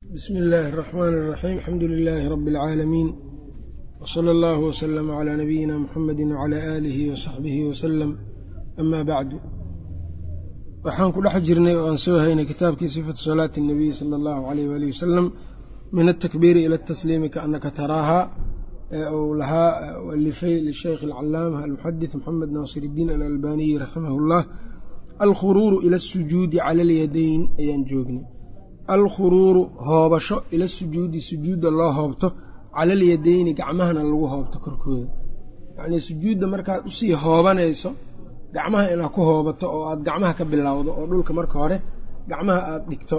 bsmi illaahi الرaxmaan الraxiim alxamdu lilaahi rabi اlcaalamiin wsala allahu wslama calaa nabiyina muxamedi wcalaa aalihi wasaxbihi wasalam ama bacdu waxaan ku dhex jirnay oo aan soo haynay kitaabkii sifatu salaati اnabiy sala allahu alayh waalih wasalam min altakbiiri ila atasliimi kaanaka taraahaa ee uu lahaa alifay lisheykh alcalaama almuxadis moxamed naasir iddiin alalbaniyi raximah اllah alkhuruuru ila asujuudi cala alyadayn ayaan joognay alkhuruuru hoobasho ila sujuudi sujuudda loo hoobto cala alyadeyni gacmahana lagu hoobto korkooda yacnii sujuudda markaad usii hoobanayso gacmaha inaad ku hoobato oo aad gacmaha ka bilowdo oo dhulka marka hore gacmaha aada dhigto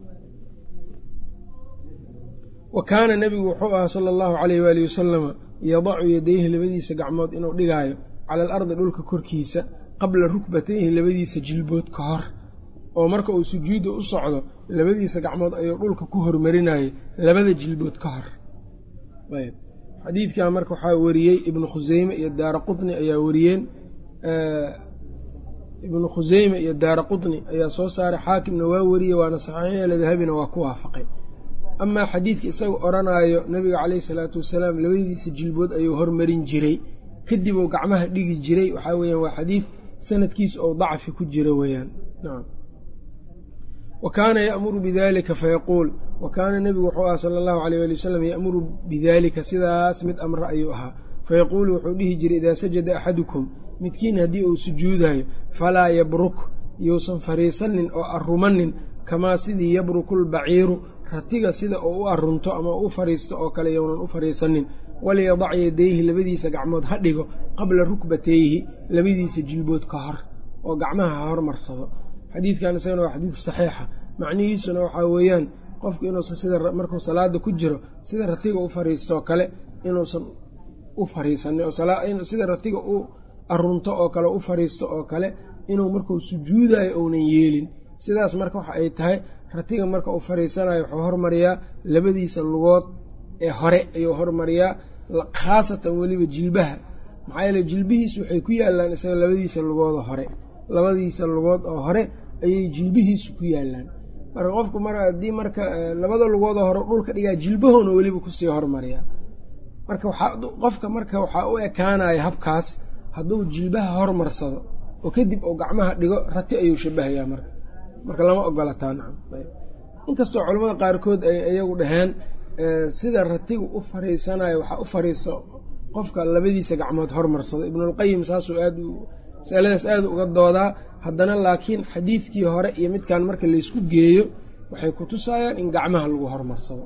wa kaana nebigu wuxuu ahaa sala allahu calayh waalihi wasalama yadacu yadayhi labadiisa gacmood inuu dhigaayo cala alardi dhulka korkiisa qabla rukbatayhi labadiisa jilbood ka hor oo marka uu sujuudda u socdo labadiisa gacmood ayuu dhulka ku hormarinayay labada jilbood ka hor ayb xadiidkan marka waxaa wariyey ibnu khuseyme iyo daara qutni ayaa wariyeen ibnu khuseyme iyo daara qutni ayaa soo saaray xaakimna waa wariyey waana saxiixyala dahabina waa ku waafaqay amaa xadiidka isaga odhanaayo nabiga caleyhi salaatu wasalaam labadiisa jilbood ayuu hormarin jiray kadib uu gacmaha dhigi jiray waxaa weyaan waa xadiid sanadkiis ou dacfi ku jira weeyaan nacam wa kaana ya'muru bidalika fayaquul wa kaana nebigu wuxuu aha sala allahu aleyh ali wasalam ya'muru bidaalika sidaas mid amre ayuu ahaa fayaquulu wuxuu dhihi jiray idaa sajada axadukum midkiin haddii uu sujuudayo falaa yabruk yousan fariisanin oo arrumanin kamaa sidii yabruku lbaciiru ratiga sida uu u arunto ama u fariisto oo kale younan u fariisanin waliyadac yadayhi labadiisa gacmood ha dhigo qabla rukbatayhi labadiisa jilbood ka hor oo gacmaha ha hormarsado xadiidkan isagana waa xadiid saxiixa macnihiisuna waxaa weeyaan qofku inuusan sida markuu salaada ku jiro sida ratiga u fariistoo kale inuusan u fariisanin sida ratiga u arunto oo kale u fariisto oo kale inuu markuu sujuudayo ounan yeelin sidaas marka waxa ay tahay ratiga marka uu fariisanayo wuxuu hormariyaa labadiisa lugood ee hore ayuu hormariyaa khaasatan weliba jilbaha maxaa yeele jilbihiisu waxay ku yaalaan isaga labadiisa lugooda hore labadiisa lugood oo hore ayay jilbihiisu ku yaalaan marka qofku mar haddii marka labada lugoodoo hore dhulka dhigaa jilbahoona weliba kusii hormariyaa marka waxaa qofka marka waxaa u ekaanaya habkaas hadduu jilbaha hormarsado oo kadib uu gacmaha dhigo rati ayuu shabahayaa marka marka lama ogolataa nacam inkastoo culamada qaarkood ay iyagu dhaheen sida ratigu u fariisanayo waxaa u fariisto qofka labadiisa gacmood hormarsado ibnulqayim saasuu aad masaladaas aada uga doodaa haddana laakiin xadiidkii hore iyo midkan marka laysku geeyo waxay ku tusayaan in gacmaha lagu hormarsado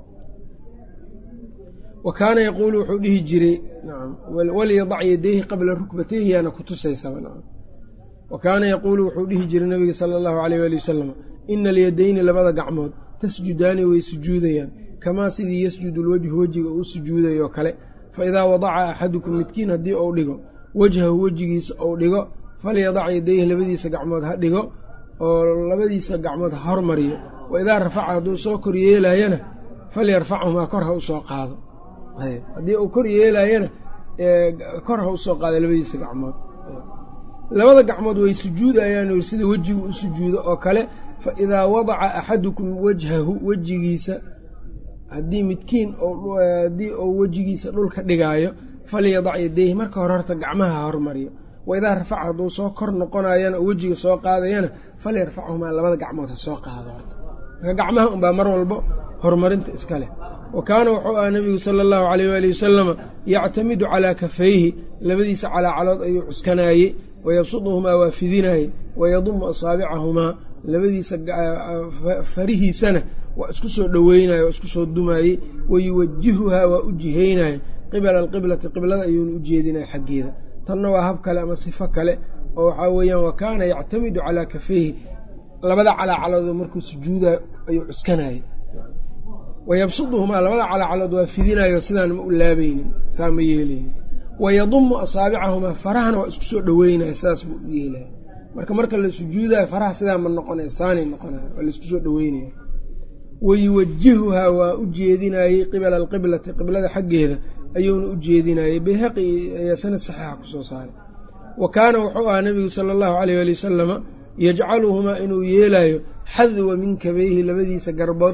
wa kaana yaquulu wuxuu dhihi jiray nacam waliyadac yadayhi qabla rukbatayhi yaana kutusaysaba nacam wa kaana yaquulu wuxuu dhihi jiray nabiga sala allahu aleyh waali wasalam ina alyadayni labada gacmood tasjudaani way sujuudayaan kamaa sidii yasjudu lwajhu wejiga uu sujuudayoo kale fa idaa wadaca axadukum midkiin haddii uu dhigo wejhahu wejigiisa uu dhigo falyadac yadayhi labadiisa gacmood ha dhigo oo labadiisa gacmood ha hormariyo wa idaa rafaca hadduu soo kor yeelaayana falyarfachumaa kor ha usoo qaado haddii uu kor yeelaayana kor ha usoo qaado labadiisa gacmood labada gacmood way sujuudayaan sida wejigu u sujuudo oo kale fa idaa wadaca axadukum wajhahu wejigiisa haddii midkiin haddii uu wejigiisa dhulka dhigaayo falyadac yadayhi marka hore horta gacmaha ha hormariyo wa idaa rafaca hadduu soo kor noqonayana oo wejiga soo qaadayana falyarfachumaa labada gacmood ha soo qaado horta marka gacmaha unbaa mar walbo horumarinta iska leh wa kaana wuxuu aha nebigu sala allahu aleyh waali wasalama yactamidu calaa kafayhi labadiisa calaacalood ayuu cuskanaayey wayabsuduhumaa waa fidinaayey wayadumu asaabicahumaa labadiisa farihiisana waa isku soo dhoweynaye waa isku soo dumaayey wayuwajihuhaa waa u jihaynaye qibala alqiblati qiblada ayuuna u jeedinaya xaggeeda tanna waa hab kale ama sifo kale oo waxaa weeyaan wa kaana yactamidu calaa kafayhi labada calaacalood markuu sujuudayo ayuu cuskanayey wayabsuduhumaa labada calaacalood waa fidinayo sidaan ma u laabaynin saa ma yeelaynin wayadumu asaabicahumaa farahana waa isku soo dhoweynaya sidaas buu u yeelaya marka marka la sujuudayo faraha sidaa ma noqonaya saanay noqonaya waa laisku soo dhoweynaya wayuwajihuhaa waa u jeedinayey qibala alqiblati qiblada xaggeeda ayuuna u jeedinayey bayhaqi ayaa sanad saxiixa kusoo saaray wa kaana wuxuu ahaa nebigu sala allahu aleyh ali wasalama yajcaluhumaa inuu yeelayo xadwa min kabayhi labadiisa garbood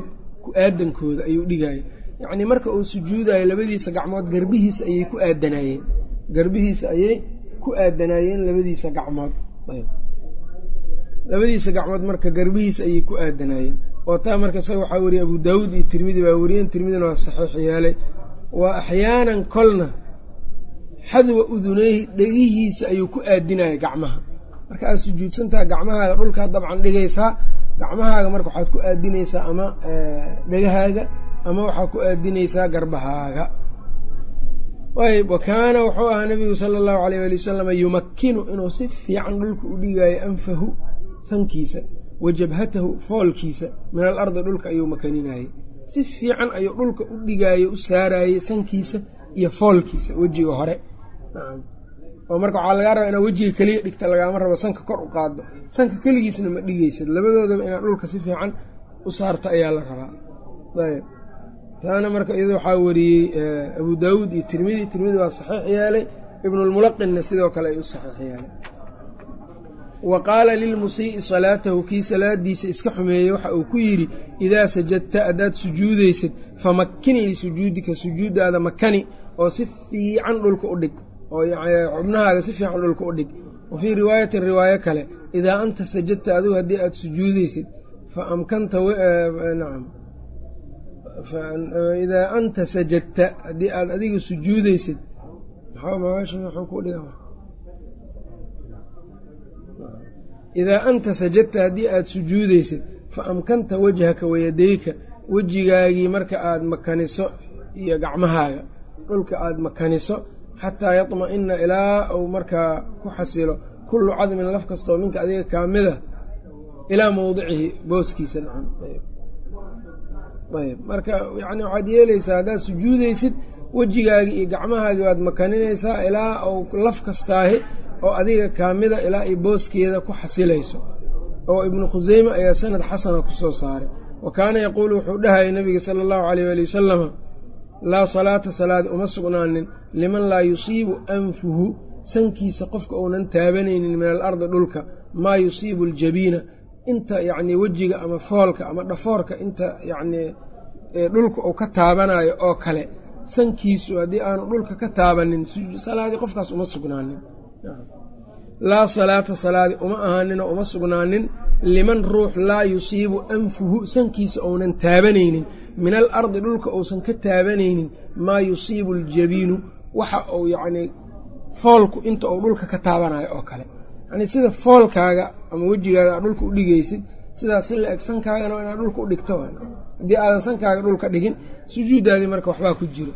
ku-aadankooda ayuu dhigaya yacnii marka uu sujuudayo labadiisa gacmood garbihiisa ayay ku aadanaayeen garbihiisa ayay ku aadanaayeen labadiisa gacmood labadiisa gacmood marka garbihiisa ayay ku aadanaayeen oo taa marka isaga waxaa weriyey abu daawuud iyo tirmidi baa weriyeen tirmidina waa saxiix yeelay waa axyaanan kolna xadwa uduneyhi dhegihiisa ayuu ku aadinaya gacmaha marka aad sujuudsantaha gacmahaaga dhulkaad dabcan dhigaysaa gacmahaaga marka waxaad ku aadinaysaa ama dhegahaaga ama waxaad ku aadinaysaa garbahaaga ayb wa kaana wuxuu ahaa nabigu sala allahu alayh ali wasalam yumakkinu inuu si fiican dhulka u dhigaayo anfahu sankiisa wa jabhatahu foolkiisa min alardi dhulka ayuu makaninayey si fiican ayuu dhulka u dhigaayo u saarayey sankiisa iyo foolkiisa wejiga hore oo marka waxaa lagaa rabaa inaad wejiga keliya dhigta lagaama rabo sanka kor u qaado sanka keligiisna ma dhigaysad labadoodaba inaad dhulka si fiican u saarta ayaa la rabaa ayb taana marka iyado waxaa wariyey abu daawuud iyo tirmidi tirmidi waa saxiix yeelay ibnulmulaqinna sidoo kale ay u saxiix yeelay wa qaala lilmusii'i salaatahu kii salaadiisa iska xumeeyey waxa uu ku yidhi idaa sajadta haddaad sujuudaysid famakkin lisujuudika sujuuddaada makani oo si fiican dhulka u dhig oo xubnahaaga si fiican dhulka u dhig wa fii riwaayatin riwaayo kale idaa anta sajadta adigu haddii aad sujuudaysid fa amkanta nacam idaa anta sajadta haddii aad adiga sujuudaysid idaa anta sajadta haddii aad sujuudaysid fa amkanta wajhaka wayadayka wejigaagii marka aad makaniso iyo gacmahaaga dhulka aad makaniso xataa yatma'ina ilaa uu markaa ku xasilo kullu cadmin laf kastoo minka adiga kaamida ilaa mawdicihi booskiisa nacam ayb marka yani waxaad yeelaysaa haddaad sujuudaysid wejigaagii iyo gacmahaagii waad makaninaysaa ilaa uu laf kastaahi oo adiga kaamida ilaa ay booskeeda ku xasilayso oo ibnu khuseyme ayaa sanad xasana kusoo saaray wa kaana yaquulu wuxuu dhahayay nabiga sala allahu aleyh waali wasalama laa salaata salaad uma sugnaanin liman laa yusiibu anfuhu sankiisa qofka uunan taabanaynin min alardi dhulka maa yusiibu aljabiina inta yacnii wejiga ama foolka ama dhafoorka inta yacnii dhulka uu ka taabanayo oo kale sankiisu haddii aanu dhulka ka taabanin salaadii qofkaas uma sugnaanin laa salaata salaadi uma ahaaninoo uma sugnaanin liman ruux laa yusiibu anfuhu sankiisa uunan taabanaynin min al ardi dhulka uusan ka taabanaynin maa yusiibu aljabiinu waxa uu yacnii foolku inta uu dhulka ka taabanayo oo kale yacnii sida foolkaaga ama wejigaaga aad dhulka u dhigaysid sidaas si la eg sankaagana inaad dhulka u dhigto haddii aadan sankaaga dhulka dhigin sujuuddaadii marka waxbaa ku jiro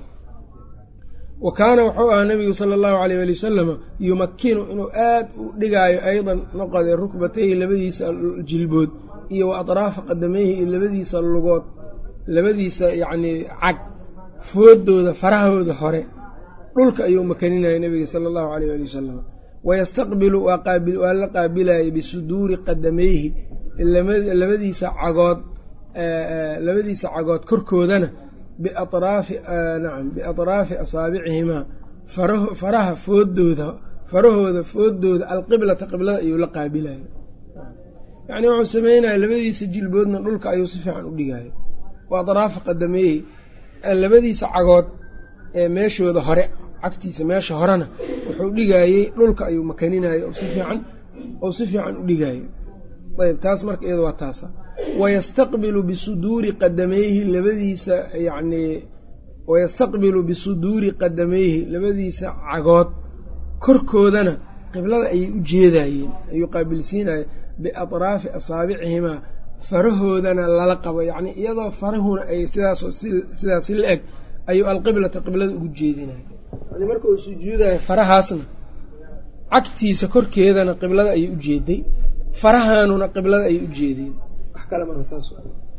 wa kaana wuxuu ahaa nabigu sala allahu aleyh ali wasalama yumakkinu inuu aad u dhigaayo aydan noqode rukbatayhi labadiisa jilbood iyo wa atraafa qadameyhi iyo labadiisa lugood labadiisa yacnii cag foodooda farahooda hore dhulka ayuu makaninayay nabiga sala allahu aleyh ali wasalam wayastaqbilu waa la qaabilayay bisuduuri qadameyhi labadiisa cagood labadiisa cagood korkoodana biatraafi nacam biatraafi asaabicihimaa faraha foodooda farahooda foodooda alqiblata qiblada ayuu la qaabilayay yacnii wuxuu sameynaya labadiisa jilboodna dhulka ayuu si fiican u dhigaayo wa atraafa qadameyhi labadiisa cagood ee meeshooda hore cagtiisa meesha horena wuxuu dhigaayey dhulka ayuu makaninayay oo si fiican oo si fiican u dhigaayo ayb taas marka iyada waa taasa wayastaqbilu bisuduuri qadameyhi labadiisa yacnii wayastaqbilu bisuduuri qadameyhi labadiisa cagood korkoodana qiblada ayay u jeedayeen ayuu qaabilsiinaya biatraafi asaabicihimaa farahoodana lala qabo yacnii iyadoo farahuna ay sidaasoo sidaasi la eg ayuu alqiblata qiblada ugu jeedinaya yani marka uu sujuudayo farahaasna cagtiisa korkeedana qiblada ayay u jeeday farahaanuna qiblada ayay u jeedeen wax kale maaha saas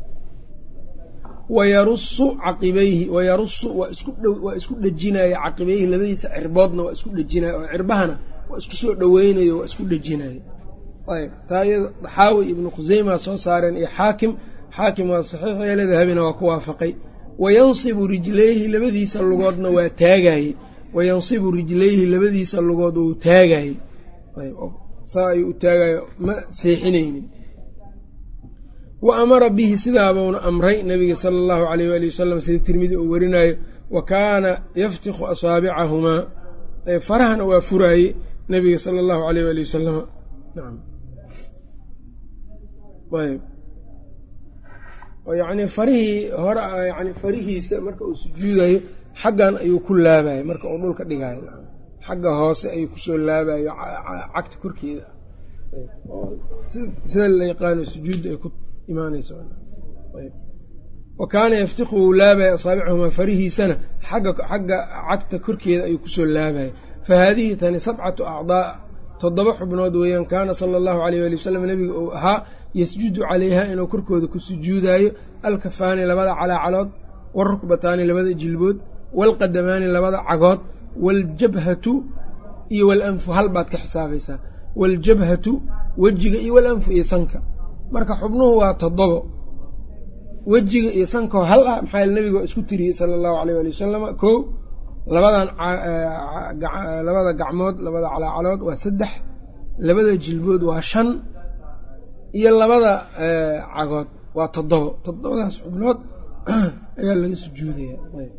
wayarusu caqibayhi wayarusu waa isku waa isku dhejinaya caqibayhi labadiisa cirboodna waa isku dhejinaya oo cirbahana waa isku soo dhoweynayo waa isku dhejinaya ayb taa iyada xaawi ibnu khuseymaa soo saareen iyo xaakim xaakim waa saxiix eele dahabina waa ku waafaqay wayansibu rijlayhi labadiisa lugoodna waa taagaye wayansibu rijlayhi labadiisa lugood wou taagaye saa ayuu u taagayo ma seexinaynin wa amara bihi sidaabuuna amray nabiga sala allahu alayh waali wasalam sida tirmidi uu warinayo wa kaana yaftikhu asaabicahumaa farahana waa furaaye nabiga sala allahu alayh waali wasalama nacam ayb oo yacni farihii hore yani farihiisa marka uu sujuudayo xaggan ayuu ku laabayo marka uu dhulka dhigayo xagga hoose ayuu kusoo laabayo cagta korkeeda sida la yaqaano sujuudda ay ku imaanayso wa kaana yaftiku wuu laabaya asaabicahumaa farihiisana xagga xagga cagta korkeeda ayuu kusoo laabaya fa haadihi tani sabcatu acdaa toddoba xubnood weeyaan kaana sala allahu alayh ali wasalam nebiga uu ahaa yasjudu calayha inuu korkooda ku sujuudaayo alkafaani labada calaacalood walrukbataani labada jilbood waalqadamaani labada cagood waaljabhatu iyo walanfu hal baad ka xisaabaysaa waaljabhatu wejiga iyo walanfu iyo sanka marka xubnuhu waa toddobo wejiga iyo sankao hal ah maxaa nebiga isku tiriyey sala allahu alayh ali wasalama ko labadan labada gacmood labada calaacalood waa saddex labada jilbood waa shan iyo labada cagood waa toddobo toddobadaas xubnood ayaa laga sujuudaya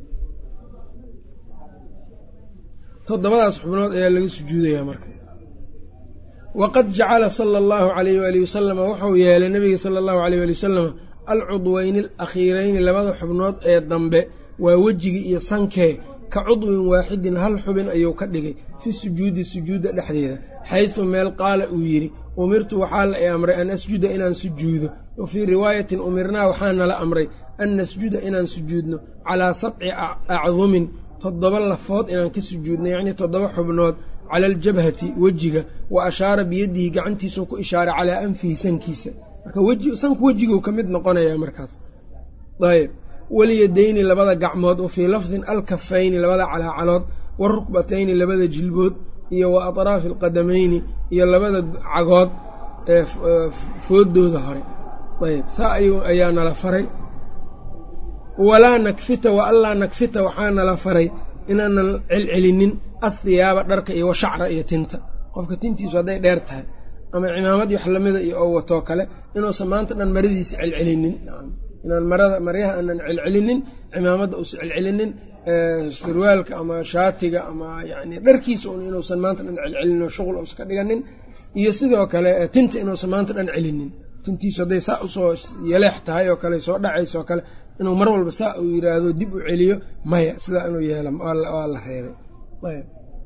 toddobadaas xubnood ayaa laga sujuudayaa marka waqad jacala sala allahu alayh waali wasalama wuxuu yeelay nabiga sala allahu alayh ali wasalama alcudweyni alakhiireyni labada xubnood ee dambe waa wejigii iyo sankee ka cudwin waaxidin hal xubin ayuu ka dhigay fi sujuudi sujuudda dhexdeeda xaysu meel qaala uu yidhi umirtu waxaa la i amray an asjuda inaan sujuudo wa fii riwaayatin umirnaa waxaa nala amray an nasjuda inaan sujuudno calaa sabci acdumin toddoba lafood inaan ka sujuudno yacnii toddoba xubnood cala aljabhati wejiga wa ashaara biyadihi gacantiisuu ku ishaaray calaa anfihi sankiisa marka weji sanku wejiguu ka mid noqonayaa markaas ayb waliyadayni labada gacmood wa fii lafdin alkafayni labada calaacalood warukbatayni labada jilbood iyo wa atraafi alqadamayni iyo labada cagood ee foodooda hore ayb saa ayaa nala faray walaa nakfita wa allaa nakfita waxaa nala faray inaanan celcelinin athiyaaba dharka iyo washacra iyo tinta qofka tintiisu hadday dheer tahay ama cimaamad wax lamida iyo oo watoo kale inuusan maanta dhan maradiisa celcelinin inaan marada maryaha aanan celcelinin cimaamadda uusan celcelinin sirwaalka ama shaatiga ama yani dharkiisa un inuusan maanta dhan celcelinin oo shuqul uusan ka dhiganin iyo sidoo kale tinta inuusan maanta dhan celinin tintiisu hadday saa usoo yeleex tahay oo kale soo dhacaysa oo kale inuu mar walba saa uu yidhaahdo dib u celiyo maya sidaa inuu yeelo waa la reebay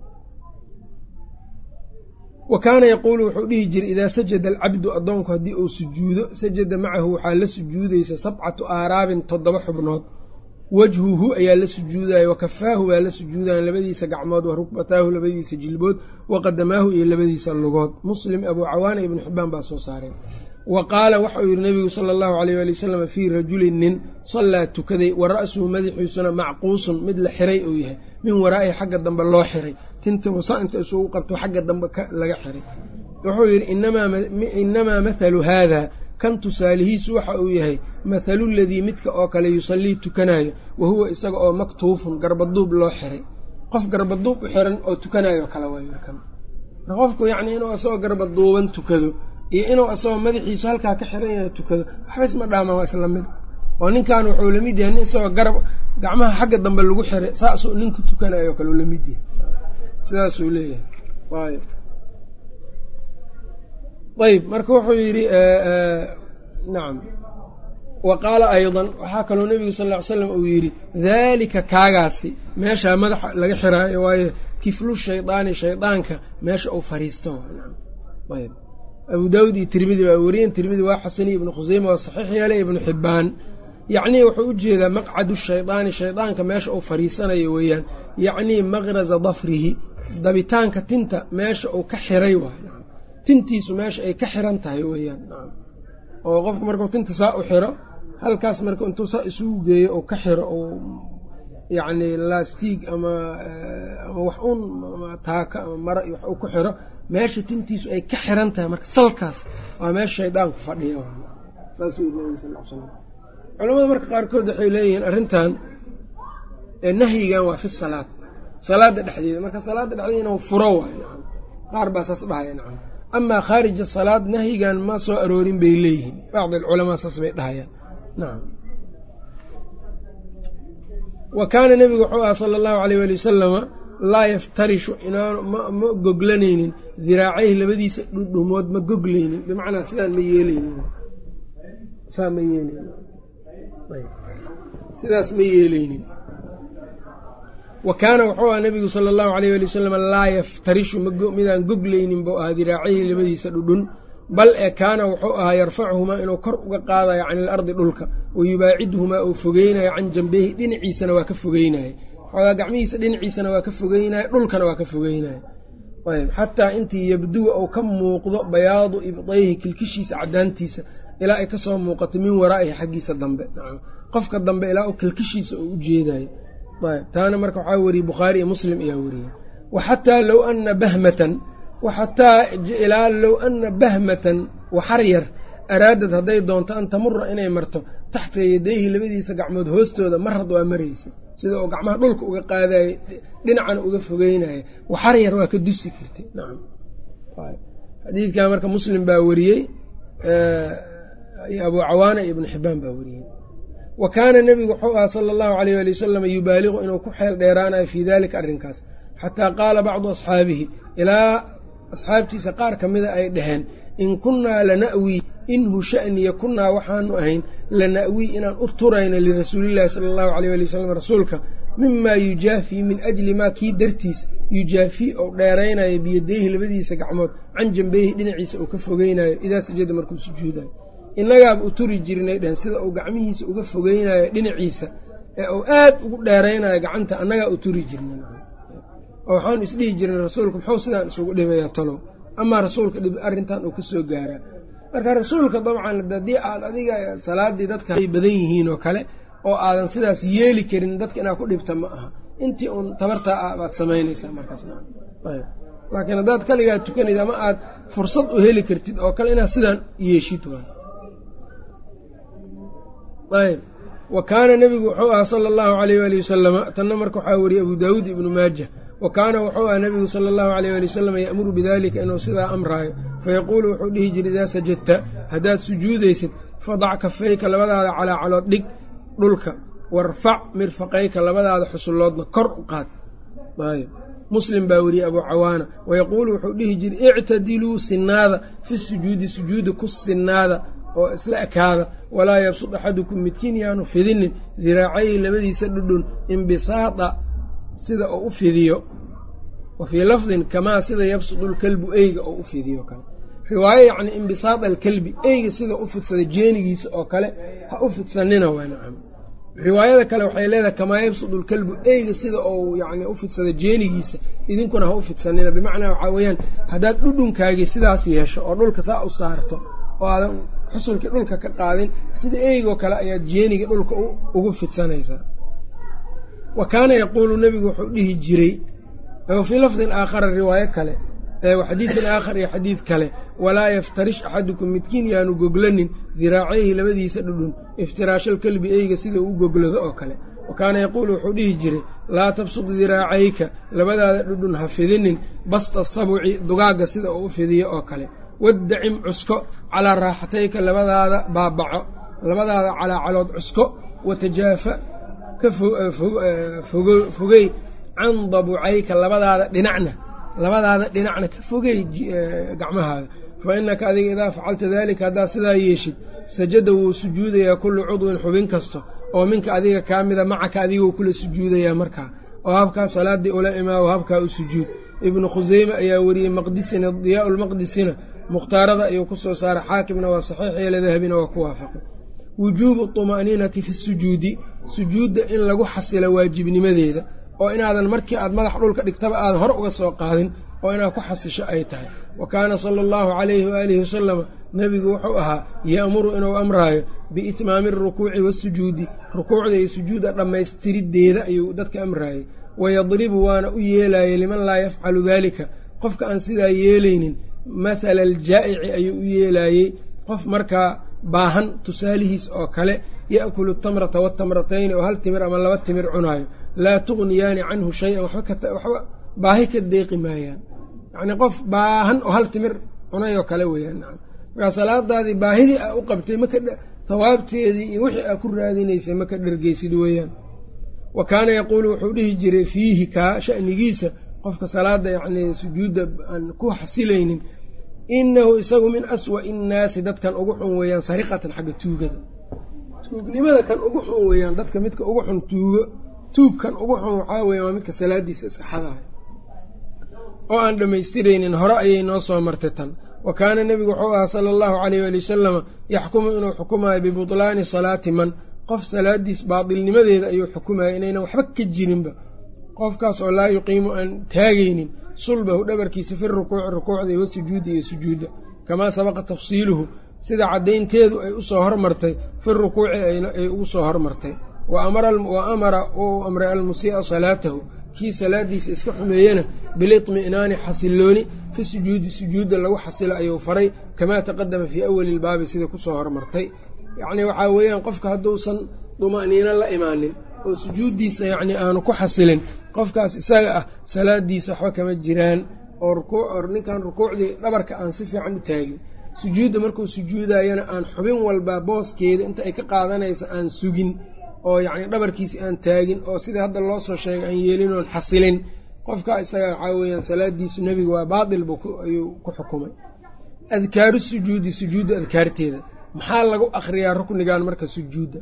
wa kaana yaquulu wuxuu dhihi jiray idaa sajada alcabdu addoonku haddii uu sujuudo sajada macahu waxaa la sujuudaysa sabcatu aaraabin toddoba xubnood wajhuhu ayaa la sujuudaya wa kafaahu baa la sujuudayan labadiisa gacmood wa rukbataahu labadiisa jilbood wa qadamaahu iyo labadiisa lugood muslim abuu cawaana ibnu xibbaan baa soo saareen wa qaala waxauu yidhi nabigu sala allahu alayh waali wasalam fii rajulin nin sallaa tukaday wa ra'suhu madaxiisuna macquusun mid la xiray uu yahay min waraa'ihi xagga dambe loo xiray tinta wasa inta isugu qabto xagga dambe laga xiray wuxuu yidhi inamaa mathalu haada kan tusaalihiisu waxa uu yahay mathalu ladii midka oo kale yusallii tukanayo wa huwa isaga oo maktuufun garbaduub loo xiray qof garbaduub u xiran oo tukanayo kale waaykan qofku yacni inuu isagoo garbaduuban tukado iyo inuu isagoo madaxiisu halkaa ka xiran yahay tukado waxba isma dhaamaan waa isla mid oo ninkan wuxuu lamid yahay nin isagoo garab gacmaha xagga dambe lagu xiray saasuu ninku tukanayo kale u lamid yahay sidaasuu leeyahay ayb ayb marka wuxuu yidhi nacam wa qaala aydan waxaa kaloo nebigu sal ll ly slam uu yidhi daalika kaagaasi meeshaa madaxa laga xiraayo waayo kiflu shaydaani shaydaanka meesha uu fariisto ayb abu daawud iyo tirmidi baa weriyen tirmidi waa xasaniy ibnu khuseyma waa saxiix yeelay ibnu xibbaan yacnii wuxuu u jeedaa maqcadu shaydaani shaydaanka meesha uu fariisanayo weeyaan yacnii maqraza dafrihi dabitaanka tinta meesha uu ka xiray waay tintiisu meesha ay ka xiran tahay weeyaan oo qofku markuu tinta saa u xiro halkaas marka intuu saa isugu geeyo oo ka xiro oo yacni lastiig ama ama wax un taaka ama mara iyo wax uu ku xiro meesha tintiisu ay ka xiran tahay marka salkaas waa meesha shaydaanku fadhiya saasuu yiri nabiga sal l slam culamada marka qaarkood waxay leeyihiin arrintan nahyigan waa fi salaad salaada dhexdeeda marka salaada dhexdeeda inuu furo waayo qaar baa saas dhahaya nacam amaa khaarija salaad nahyigan ma soo aroorin bay leeyihiin bacdi alculamaa saas bay dhahayaan nacam wa kaana nebigu wuxuu aha sala allahu aleyh waali wasalama laa yaftarishu inaanu ma goglanaynin diraacayhi labadiisa dhudhumood ma goglaynin bimacnaa sidaan ma yeelaynin saa ma yeelaynin sidaas ma yeelaynin wa kaana wuxuu aha nebigu sala allahu aleyh waali wasalam laa yaftarishu midaan goglaynin buu ahaa diraacayhi labadiisa dhudhun bal ee kaana wuxuu ahaa yarfacuhumaa inuu kor uga qaadayo cani ilardi dhulka wa yubaacidhumaa uu fogeynayo can jambehi dhinaciisana waa ka fogeynayo xoogaa gacmihiisa dhinaciisana waa ka fogeynayo dhulkana waa ka fogeynayo ayb xataa intii yabduwa uu ka muuqdo bayaadu ibdayhi kilkishiisa cadaantiisa ilaa ay kasoo muuqato min waraa'ihi xaggiisa dambe qofka dambe ilaa uu kilkishiisa uu u jeedayo ayb taana marka waxaa weriyey bukhaari iyo muslim ayaa weriyey wa xataa low ana bahmatan waxataa ilaa low ana bahmatan waxar yar araadad hadday doonto an tamura inay marto taxta yadayhi labadiisa gacmood hoostooda marad waa maraysa sida uu gacmaha dhulka uga qaadayo dhinacana uga fogeynaya waxar yar waa ka dusi kartay nacam xadiidkaa marka muslim baa weriyey abuu cawaana iyo ibnu xibaan baa weriyey wa kaana nebigu wuxuu ahaa sala allahu aleyh ali wasalam yubaaliqu inuu ku xeel dheeraanayo fii dalika arrinkaas xataa qaala bacdu asxaabihi ilaa asxaabtiisa qaar ka mida ay dhaheen in kunnaa lana'wii inhu sha'niya kunnaa waxaanu ahayn lana'wii inaan u turayno lirasuulillahi sala allahu aleyh ali wasalam rasuulka mimaa yujaafii min ajli maa kii dartiis yujaafii ou dheeraynayo biyadayhi labadiisa gacmood can jambeyhi dhinaciisa uu ka fogeynayo idaa sajada markuu sujuudayo innagaaba u turi jirnay dhehen sida uu gacmihiisa uga fogeynayo dhinaciisa ee uu aad ugu dheeraynayo gacanta annagaa u turi jirnay oo waxaanu isdhihi jirnay rasuulku muxuu sidaan isugu dhibayaa talow amaa rasuulka dhib arrintan uu ka soo gaaraa marka rasuulka dabcan haddii aad adiga salaadii dadka ay badan yihiin oo kale oo aadan sidaas yeeli karin dadka inaad ku dhibta ma aha intii uun tabartaa ah baad samaynaysaa markaas laakiin haddaad kaligaa tukanaysa ama aad fursad u heli kartid oo kale inaad sidaan yeeshid waay ayb wa kaana nebigu wuxuu ahaa sala allahu aleyh waali wasalama tanna marka waxaa wariyey abu daawuud ibnu maaja wa kaana wuxuu ahaa nebigu sala allahu aleyh waali wasalam ya'muru bidalika inuu sidaa amraayo fayaquulu wuxuu dhihi jiray idaa sajadta haddaad sujuudaysid fadac kafayka labadaada calaa calood dhig dhulka warfac mirfaqayka labadaada xusulloodna kor u qaad ayb muslim baa weriyey abuu cawaana wayaquulu wuxuu dhihi jiray ictadiluu sinaada fi sujuudi sujuuda ku sinaada oo isla ekaada walaa yabsud axadukum midkiin yaanu fidinin diraacayhi labadiisa dhudhun imbisaada sida uu u fidiyo wa fii lafdin kamaa sida yabsudu lkalbu eyga oo u fidiyo kale riwaayo yacni imbisaada alkalbi eyga sida u fidsada jeenigiisa oo kale ha u fidsanina waa nacam riwaayada kale waxay leedahay kamaa yabsudu lkalbu eyga sida uu yani u fidsada jeenigiisa idinkuna ha u fidsanina bimacnaa waxaa weeyaan haddaad dhudhunkaagii sidaas yeesho oo dhulka saa u saarto oo aadan xusulkii dhulka ka qaadin sida eygoo kale ayaad jeeniga dhulka ugu fidsanaysaa wa kaana yaquulu nebigu wuxuu dhihi jiray fii lafdin aakhara riwaayo kale xadiidin aakhar iyo xadiid kale walaa yaftarish axadukum midkiin yaanu goglanin diraacayhi labadiisa dhudhun iftiraashal kelbi eyga sida uu u goglado oo kale wa kaana yaquulu wuxuu dhihi jiray laa tabsud diraacayka labadaada dhudhun ha fidinin basta sabuci dugaagga sida uu u fidiyo oo kale waddacim cusko calaa raaxatayka labadaada baabaco labadaada calaa calood cusko watajaafa ka fogey can dabucayka labadaada dhinacna labadaada dhinacna ka fogey gacmahaaga fa innaka adiga idaa facalta daalika haddaad sidaa yeeshid sajada wuu sujuudayaa kullu cudwin xubin kasta oo minka adiga kaa mida macaka adigou kula sujuudayaa markaa oo habkaa salaaddii ula imaawo habkaa u sujuud ibnu khuseyme ayaa weriyey maqdisina diyaa lmaqdisina mukhtaarada ayuu ku soo saaray xaakimna waa saxiix yeela dahabina waa ku waafaqay wujuubu طuma'niinati fi sujuudi sujuudda in lagu xasilo waajibnimadeeda oo inaadan markii aad madax dhulka dhigtaba aadan hor uga soo qaadin oo inaad ku xasisho ay tahay wa kaana sala allahu calayhi waaalihi wasalama nebigu wuxuu ahaa ya'muru inuu amraayo biitmaami arukuuci waasujuudi rukuucda iyo sujuudda dhammaystiriddeeda ayuu dadka amraayey wayadribu waana u yeelaayey liman laa yafcalu daalika qofka aan sidaa yeelaynin mathala aljaa'ici ayuu u yeelaayey qof markaa baahan tusaalihiis oo kale ya'kulu tamrata waatamratayni oo hal timir ama laba timir cunaayo laa tughniyaani canhu shay-an waxba baahi ka deeqi maayaan yacnii qof baahan oo hal timir cunay oo kale weeyaan nacam markaa salaadaadii baahidii aa u qabtay maka hawaabteedii iyo wixii aa ku raadinaysay maka dhergeysid weeyaan wa kaana yaquulu wuxuu dhihi jiray fiihi kaa sha'nigiisa qofka salaada yacnii sujuudda aan ku xasilaynin inahu isagu min aswa'i innaasi dadkan ugu xun weeyaan sariqatan xagga tuugada tuugnimada kan ugu xun weeyaan dadka midka ugu xun tuugo tuugkan ugu xun waxaa weeyaan waa midka salaadiisa iskaxadahay oo aan dhammaystiraynin hore ayay noo soo martay tan wa kaana nebigu wuxuu ahaa sala allahu caleyh waali wasalama yaxkumu inuu xukumayo bibutlaani salaati man qof salaadiis baatilnimadeeda ayuu xukumaya inaynan waxba ka jirinba qofkaas oo laa yuqiimu aan taagaynin sulbahu dhabarkiisa fi rukuuci rukuucda iyo wasujuudi iyo sujuudda kamaa sabaqa tafsiiluhu sida caddaynteedu ay usoo hormartay fi rukuuci ay ugu soo hormartay wa amara uu amray almusii'a salaatahu kii salaadiisa iska xumeeyena bilitmi'naani xasilooni fi sujuudi sujuudda lagu xasilo ayuu faray kamaa taqadama fii awali ilbaabi sida kusoo hormartay yacnii waxaa weeyaan qofka hadduusan duma'niino la imaanin oo sujuuddiisa yacnii aanu ku xasilin qofkaas isaga ah salaadiisa waxba kama jiraan oo ninkan rukuucdii dhabarka aan si fiican u taagin sujuudda markuu sujuudayana aan xubin walba booskeeda inta ay ka qaadanaysa aan sugin oo yacni dhabarkiisi aan taagin oo sida hadda loo soo sheegay aan yeelin oon xasilin qofka isaga waxaa weeyaan salaadiisu nebiga waa baatil buu ayuu ku xukumay adkaaru sujuudi sujuudda adkaarteeda maxaa lagu akhriyaa ruknigan marka sujuudda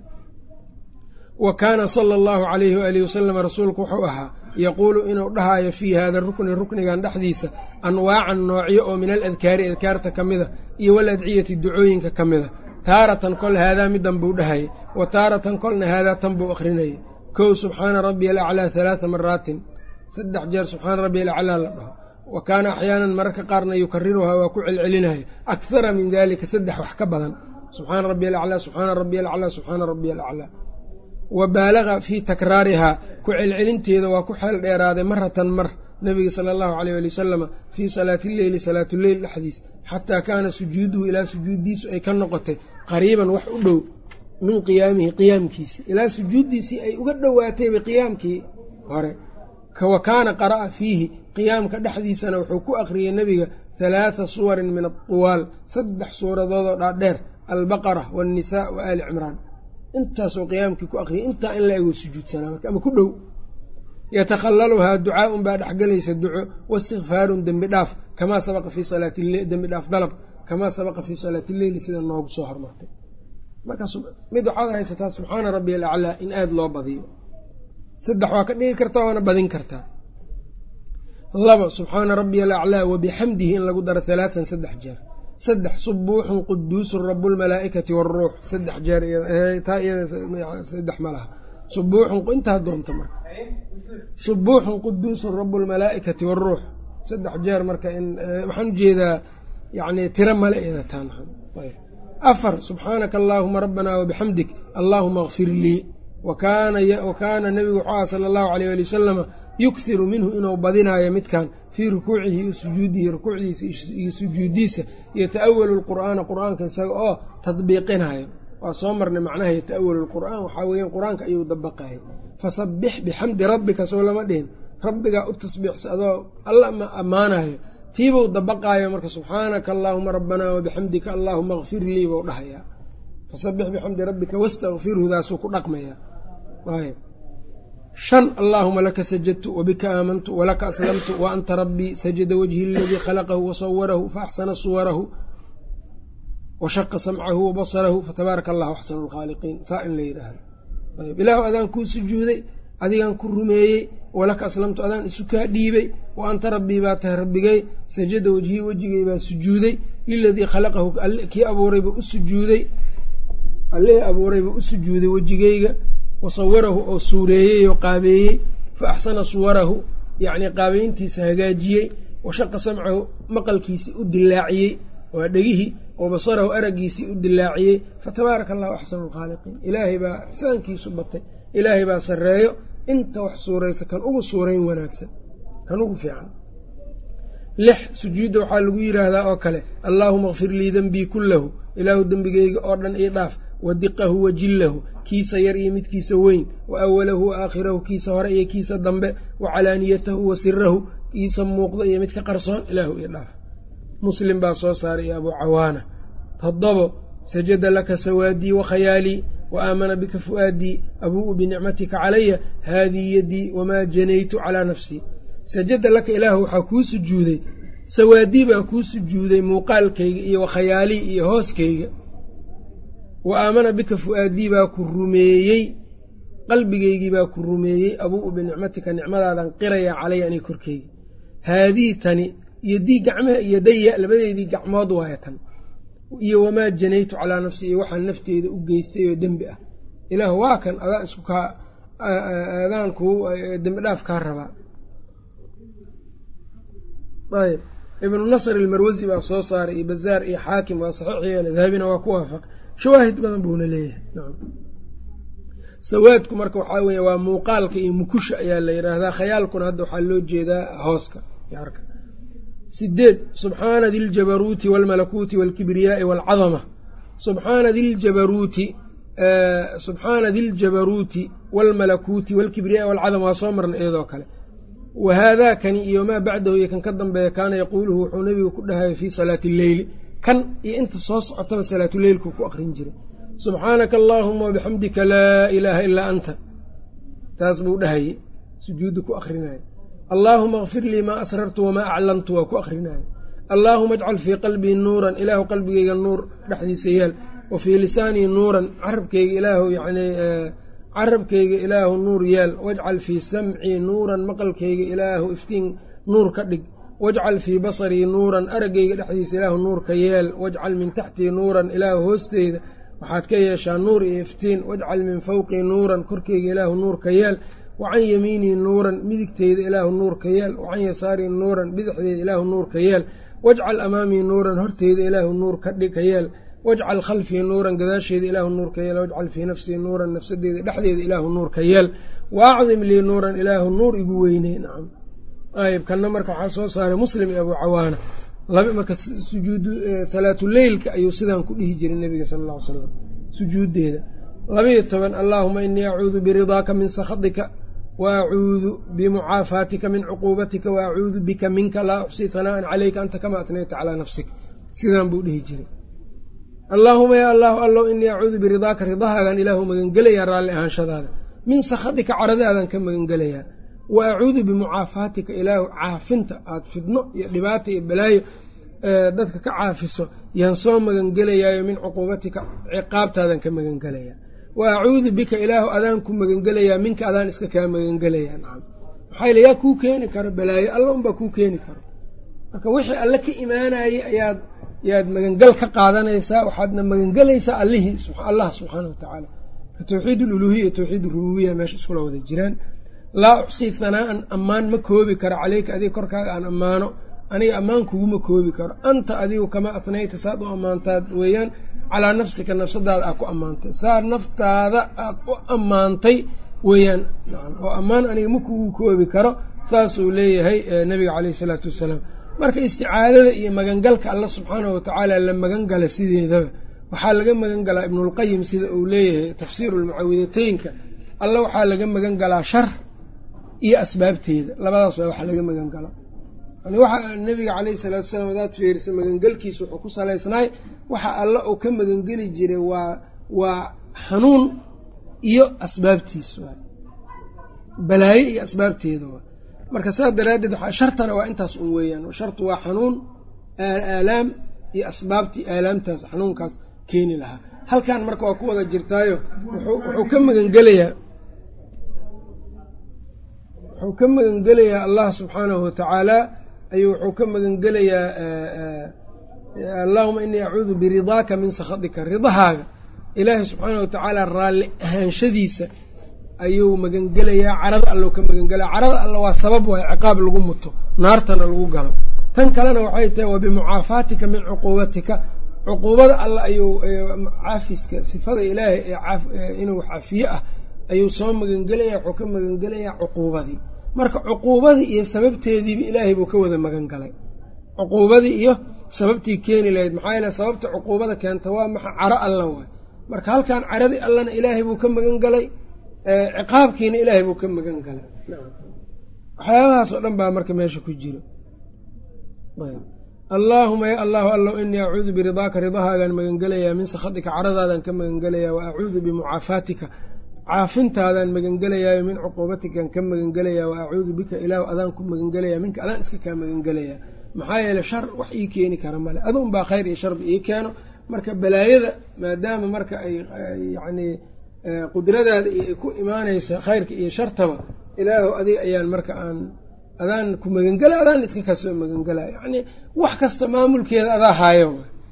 wa kaana sala allahu calayhi waalihi wasalam rasuulku wuxuu ahaa yaquulu inuu dhahaayo fii hada rukni ruknigan dhexdiisa anwaacan noocyo oo min aladkaari adkaarta ka mida iyo waladciyati ducooyinka ka mida taaratan kol haadaa midan buu dhahayay wa taaratan kolna haadaa tan buu akhrinayay kow subxaana rabbiya alaclaa halaata maraatin saddex jeer subxaana rabbiya alaclaa la dhaho wa kaana axyaanan mararka qaarna yukariruhaa waa ku celcelinaya akhara min dalika saddex wax ka badan subxaana rabbiya alaclaa subxaana rabbiya alaclaa subxaana rabbiya alaclaa wa baalaga fii takraarihaa ku celcelinteeda waa ku xeel dheeraaday maratan mar nabiga sala allahu aleyh ali wasalama fii salaati illeyli salaatuleyl dhexdiis xataa kaana sujuuduhu ilaa sujuuddiisu ay ka noqotay qariiban wax u dhow min qiyaamihi qiyaamkiisii ilaa sujuuddiisii ay uga dhowaatayba qiyaamkii hore wa kaana qara'a fiihi qiyaamka dhexdiisana wuxuu ku aqriyey nebiga halaata suwarin min atuwaal saddex suuradoodoo dhaadheer albaqara waannisaa wa aali cimraan intaasoo qiyaamkii ku aqriyay intaa in la ego sujuudsanaa marka ama ku dhow yatakhallaluhaa ducaaun baa dhexgelaysa duco waistikfaarun dembi dhaaf kamaa sabaqa fii salaatidembi dhaaf dalab kamaa sabaqa fii salaati illeyli sida noogu soo hormartay marka mid waxaad haysataa subxaana rabbiya alaclaa in aada loo badiyo saddex waa ka dhigi kartaa waana badin kartaa laba subxaana rabbiya alaclaa wabixamdihi in lagu daro halaatan saddex jeer saddex subuuxun quduusun rabuulmalaa'ikati waaruux saddex jeer taa iyadasaddex ma laha subuuxun intaa doonta marka subuuxun quduusun rabuulmalaa'ikati waaruux saddex jeer marka in waxaan ujeedaa yani tiro male iyada taan afar subxaanaka allaahuma rabbanaa wabixamdik allaahuma akfir lii wa kaana nebigu wuxuu aha sala allahu aleyh ali wasalama yukhiru minhu inuu badinaayo midkan fii rukuucihi iyo sujuudihi rukuucdiisa iyo sujuudiisa yata'awalu lqur'aana qur'aanka isaga oo tadbiiqinayo waa soo marnay macnaha yata'awalu lqur'aan waxaa weeyaan qur-aanka ayuu dabaqayay fasabbix bixamdi rabbika soo lama dhihin rabbigaa u tasbiixsa adoo alla ma ammaanayo tiibuu dabaqaayo marka subxaanaka allaahuma rabbanaa wabixamdika allaahuma akfir lii buu dhahayaa fasabbix bixamdi rabbika wastakfirhu daasuu ku dhaqmayaa shan allaahuma laka sajadtu wabika aamantu walaka aslamtu wa anta rabbii sajada wajhi aladii khalaqahu wasawarahu faaxsana suwarahu washaqa samcahu wabasarahu fatabaaraka allahu axsanu lkhaaliqiin saa in la yidhaahdo ayb ilaahu adaan kuu sujuuday adigaan ku rumeeyey walaka aslamtu adaan isu kaa dhiibay wa anta rabbii baa tahay rabbigay sajada wejhii wejigay baa sujuuday liladii khalaqahu kii abuurayba u sujuuday allihii abuurayba u sujuuday wejigayga wasawarahu oo suureeyey oo qaabeeyey fa axsana suwarahu yacnii qaabeyntiisa hagaajiyey washaqa samcahu maqalkiisii u dilaaciyey waa dhegihii wa basarahu araggiisii u dilaaciyey fatabaaraka allahu axsanu lkhaaliqiin ilaahay baa ixsaankiisu batay ilaahay baa sarreeyo inta wax suuraysa kan ugu suurayn wanaagsan kan ugu fiican lix sujuudda waxaa lagu yidhaahdaa oo kale allaahuma akfir lii denbii kullahu ilaahu dembigeyga oo dhan ii dhaaf wa diqahu wa jillahu kiisa yar iyo midkiisa weyn wa awalahu wa aakhirahu kiisa hore iyo kiisa dambe wa calaaniyatahu wa sirahu kiisa muuqda iyo midka qarsoon ilaahu ii dhaaf muslim baa soo saaray iyo abuu cawaana toddobo sajada laka sawaadii wa khayaalii wa aamana bika fu'aadii abuu'u binicmatika calaya haadii yadii wamaa janaytu calaa nafsii sajada laka ilaahu waxaa kuu sujuuday sawaadii baa kuu sujuuday muuqaalkayga iyo wa khayaalii iyo hooskayga wa aamana bika fu'aadii baa ku rumeeyey qalbigaygii baa ku rumeeyey abuu'u binicmatika nicmadaadan qirayaa calaya aniga korkeyga haadii tani yodii gacmaha yodaya labadeedii gacmood waaya tan iyo wamaa janaytu calaa nafsi iyo waxaan nafteeda u geystay oo dembi ah ilaah waa kan adaa isku kaa adaan kuu dembi dhaaf kaa rabaa ayb ibnu nasr ilmarwasi baa soo saaray iyo bazaar iyo xaakim waa saxiix yeele dahabina waa ku waafaq shawaahid badan buuna leeyahay nacam sawaadku marka waxaa weeye waa muuqaalka iyo mukusha ayaa la yidhaahdaa khayaalkuna hadda waxaa loo jeedaa hooska yarka sideed subxaana diljabaruuti waalmalakuuti waalkibriyaai waalcadama subxaana diljabaruuti subxaana diljabaruuti waalmalakuuti waalkibriyaai waalcadama waa soo marna iyadoo kale wa haadaakani iyo maa bacdahu iyo kan ka dambeeya kaana yaquuluhu wuxuu nebigu ku dhahaya fii salaati alleyli kan iyo inta soo socotaba salaatuleylku ku aqrin jiray subxaanaka allaahuma wabixamdika laa ilaaha ilaa anta taas buu dhahayey sujuudda ku akrinaya allaahuma akfir lii maa asrartu wamaa aclantu waa ku akrinaya allaahuma ajcal fii qalbii nuuran ilaahu qalbigeyga nuur dhexdiisa yaal wa fii lisaanii nuuran carabkeyga ilaahu yacni carabkeyga ilaahu nuur yaal wajcal fii samcii nuuran maqalkeyga ilaahu iftiin nuur ka dhig wajcal fii basarii nuuran araggeyga dhexdiisa ilaahu nuur ka yeel wajcal min taxtii nuuran ilaahu hoosteyda waxaad ka yeeshaa nuur iyo iftiin wajcal min fawqii nuuran korkeyga ilaahu nuur ka yeel wacan yamiinii nuuran midigteyda ilaahu nuur ka yeel wacan yasaarii nuuran bidixdeeda ilaahu nuur ka yeel wajcal amaamii nuuran horteyda ilaahu nuur ka yeel wajcal khalfii nuuran gadaasheeda ilaahu nuur ka yeel wajcal fii nafsii nuuran nafsadeeda dhexdeeda ilaahu nuur ka yeel wa acdim lii nuuran ilaahu nuur igu weyney nacam ayb kanna marka waxaa soo saaray muslim iyo abuu cawaana marka sujuudu salaatuleylka ayuu sidaan ku dhihi jiray nebiga sala alla ly slam sujuuddeeda labayo toban allaahuma inii acuudu biridaaka min sakhatika wa acuudu bimucaafaatika min cuquubatika wa acuudu bika minka laa uxsii hanaa'an caleyka anta kama atnayta calaa nafsik sidaan buu dhihi jiray allaahuma yaa allahu allow inii acuudu biridaaka ridahaagaan ilaahu magangelayaa raalli ahaanshadaada min sakhatika caradaadan ka magangelayaa wa acuudu bimucaafaatika ilaahu caafinta aada fidno iyo dhibaata iyo balaayo dadka ka caafiso yaan soo magangelayaayo min cuquubatika ciqaabtaadan ka magangelayaa wa acuudu bika ilaahu adaan ku magangelayaa minka adaan iska kaa magangelayaa nacam maxaa yile yaa kuu keeni karo balaayo alla unbaa kuu keeni karo marka wixii alle ka imaanayey ayaad yaad magangal ka qaadanaysaa waxaadna magangelaysaa allihii allah subxaana wa tacaala tawxiid aluluhiya iyo tawxiid arububiya meesha iskula wada jiraan laa uxsii hanaa'an ammaan ma koobi karo caleyka adiga korkaaga aan ammaano aniga ammaan kuguma koobi karo anta adigu kama atnayta saad u ammaantaad weeyaan calaa nafsika nafsadaada aad ku ammaantay saa naftaada aad u ammaantay weeyaan oo ammaan aniga ma kugu koobi karo saasuu leeyahay nabiga caleyhi isalaatu wassalaam marka isticaadada iyo magangalka alla subxaanahu watacaala la magan gala sideedaba waxaa laga magan galaa ibnulqayim sida uu leeyahay tafsiiru lmucawidateynka alla waxaa laga magan galaa shar iyo asbaabteeda labadaas waa waxa laga magan galo yani waxa nabiga caleyhi salaatu wasalaam hadaad fiirisa magangelkiisa wuxuu ku salaysnaay waxa alla uu ka magangeli jiray waa waa xanuun iyo asbaabtiisa waay balaayo iyo asbaabteeda waay marka saas daraaddeed shartana waa intaas un weeyaan shartu waa xanuun aalaam iyo asbaabtii aalaamtaas xanuunkaas keeni lahaa halkan marka waa ku wada jirtaayo wuxuu ka magangelayaa wuxuu ka magangelayaa allah subxaanahu watacaala ayuu wuxuu ka magangelayaa allahuma inii acuudu biridaaka min sakhatika ridahaaga ilaahay subxaanahu watacaala raalli ahaanshadiisa ayuu magangelayaa carada allo ka magangelaya carada alla waa sabab waay ciqaab lagu muto naartana lagu galo tan kalena waxay tahay wa bimucaafaatika min cuquubatika cuquubada alla ayuu caafiska sifada ilaahay ee inuu cafiye ah ayuu soo magangelaya wuxuu ka magangelayaa cuquubadii marka cuquubadii iyo sababteediiba ilaahay buu ka wada magan galay cuquubadii iyo sababtii keeni lahayd maxaa yeele sababta cuquubada keenta waa maxa caro alla waay marka halkan caradii allana ilaahay buu ka magan galay ciqaabkiina ilaahay buu ka magan galay waxyaabahaas oo dhan baa marka meesha ku jiro allaahuma ya allahu allow inii acuudu biridaaka ridahaagaan magangelayaa min sakhatika caradaadaan ka magangelayaa wa acuudu bimucaafaatika caafintaadaan magangelayaayo min cuquubatikaan ka magangelayaa wa acuudu bika ilaahu adaan ku magangelayaa minka adaan iska kaa magangelayaa maxaa yeeley shar wax ii keeni kara male aduun baa khayr iyo sharba ii keeno marka balaayada maadaama marka ay yacnii qudradaada iyo ay ku imaanaysa khayrka iyo shartaba ilaahu adiga ayaan marka aan adaan ku magangela adaan iska kasoo magangelaya yacni wax kasta maamulkeeda adaa haayo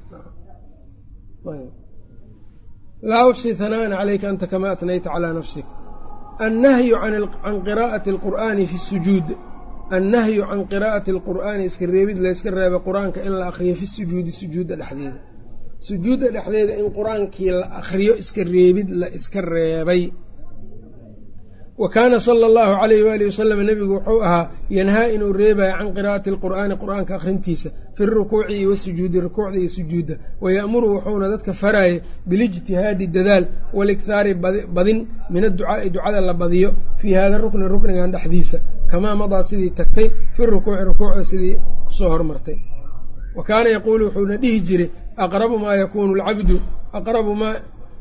laa ufsi hanaan calayka anta kama atnayta calaa nafsik annahyu can qiraa'ati alqur'aani fi sujuud annahyu can qiraa'ati alqur'aani iska reebid layska reebay qur-aanka in la akriyo fi sujuudi sujuudda dhexdeeda sujuudda dhexdeeda in qur-aankii la akriyo iska reebid la iska reebay wa kaana sala allahu calayhi waalihi wasalam nebigu wuxuu ahaa yanhaa inuu reebaya can qiraa'ati alqur'aani qur-aanka akhrintiisa fi rukuuci iyo wasujuudi rukuucda iyo sujuudda waya'muru wuxuuna dadka faraya bilijtihaadi dadaal walikhaari badin min adducaa'i ducada la badiyo fii hada rukni ruknigan dhexdiisa kamaa madaa sidii tagtay fi rukuuci rukuucda sidii kusoo hormartay wa kaana yaquulu wuxuuna dhihi jiray aqrabu maa yakuunu alcabdu aqrabu maa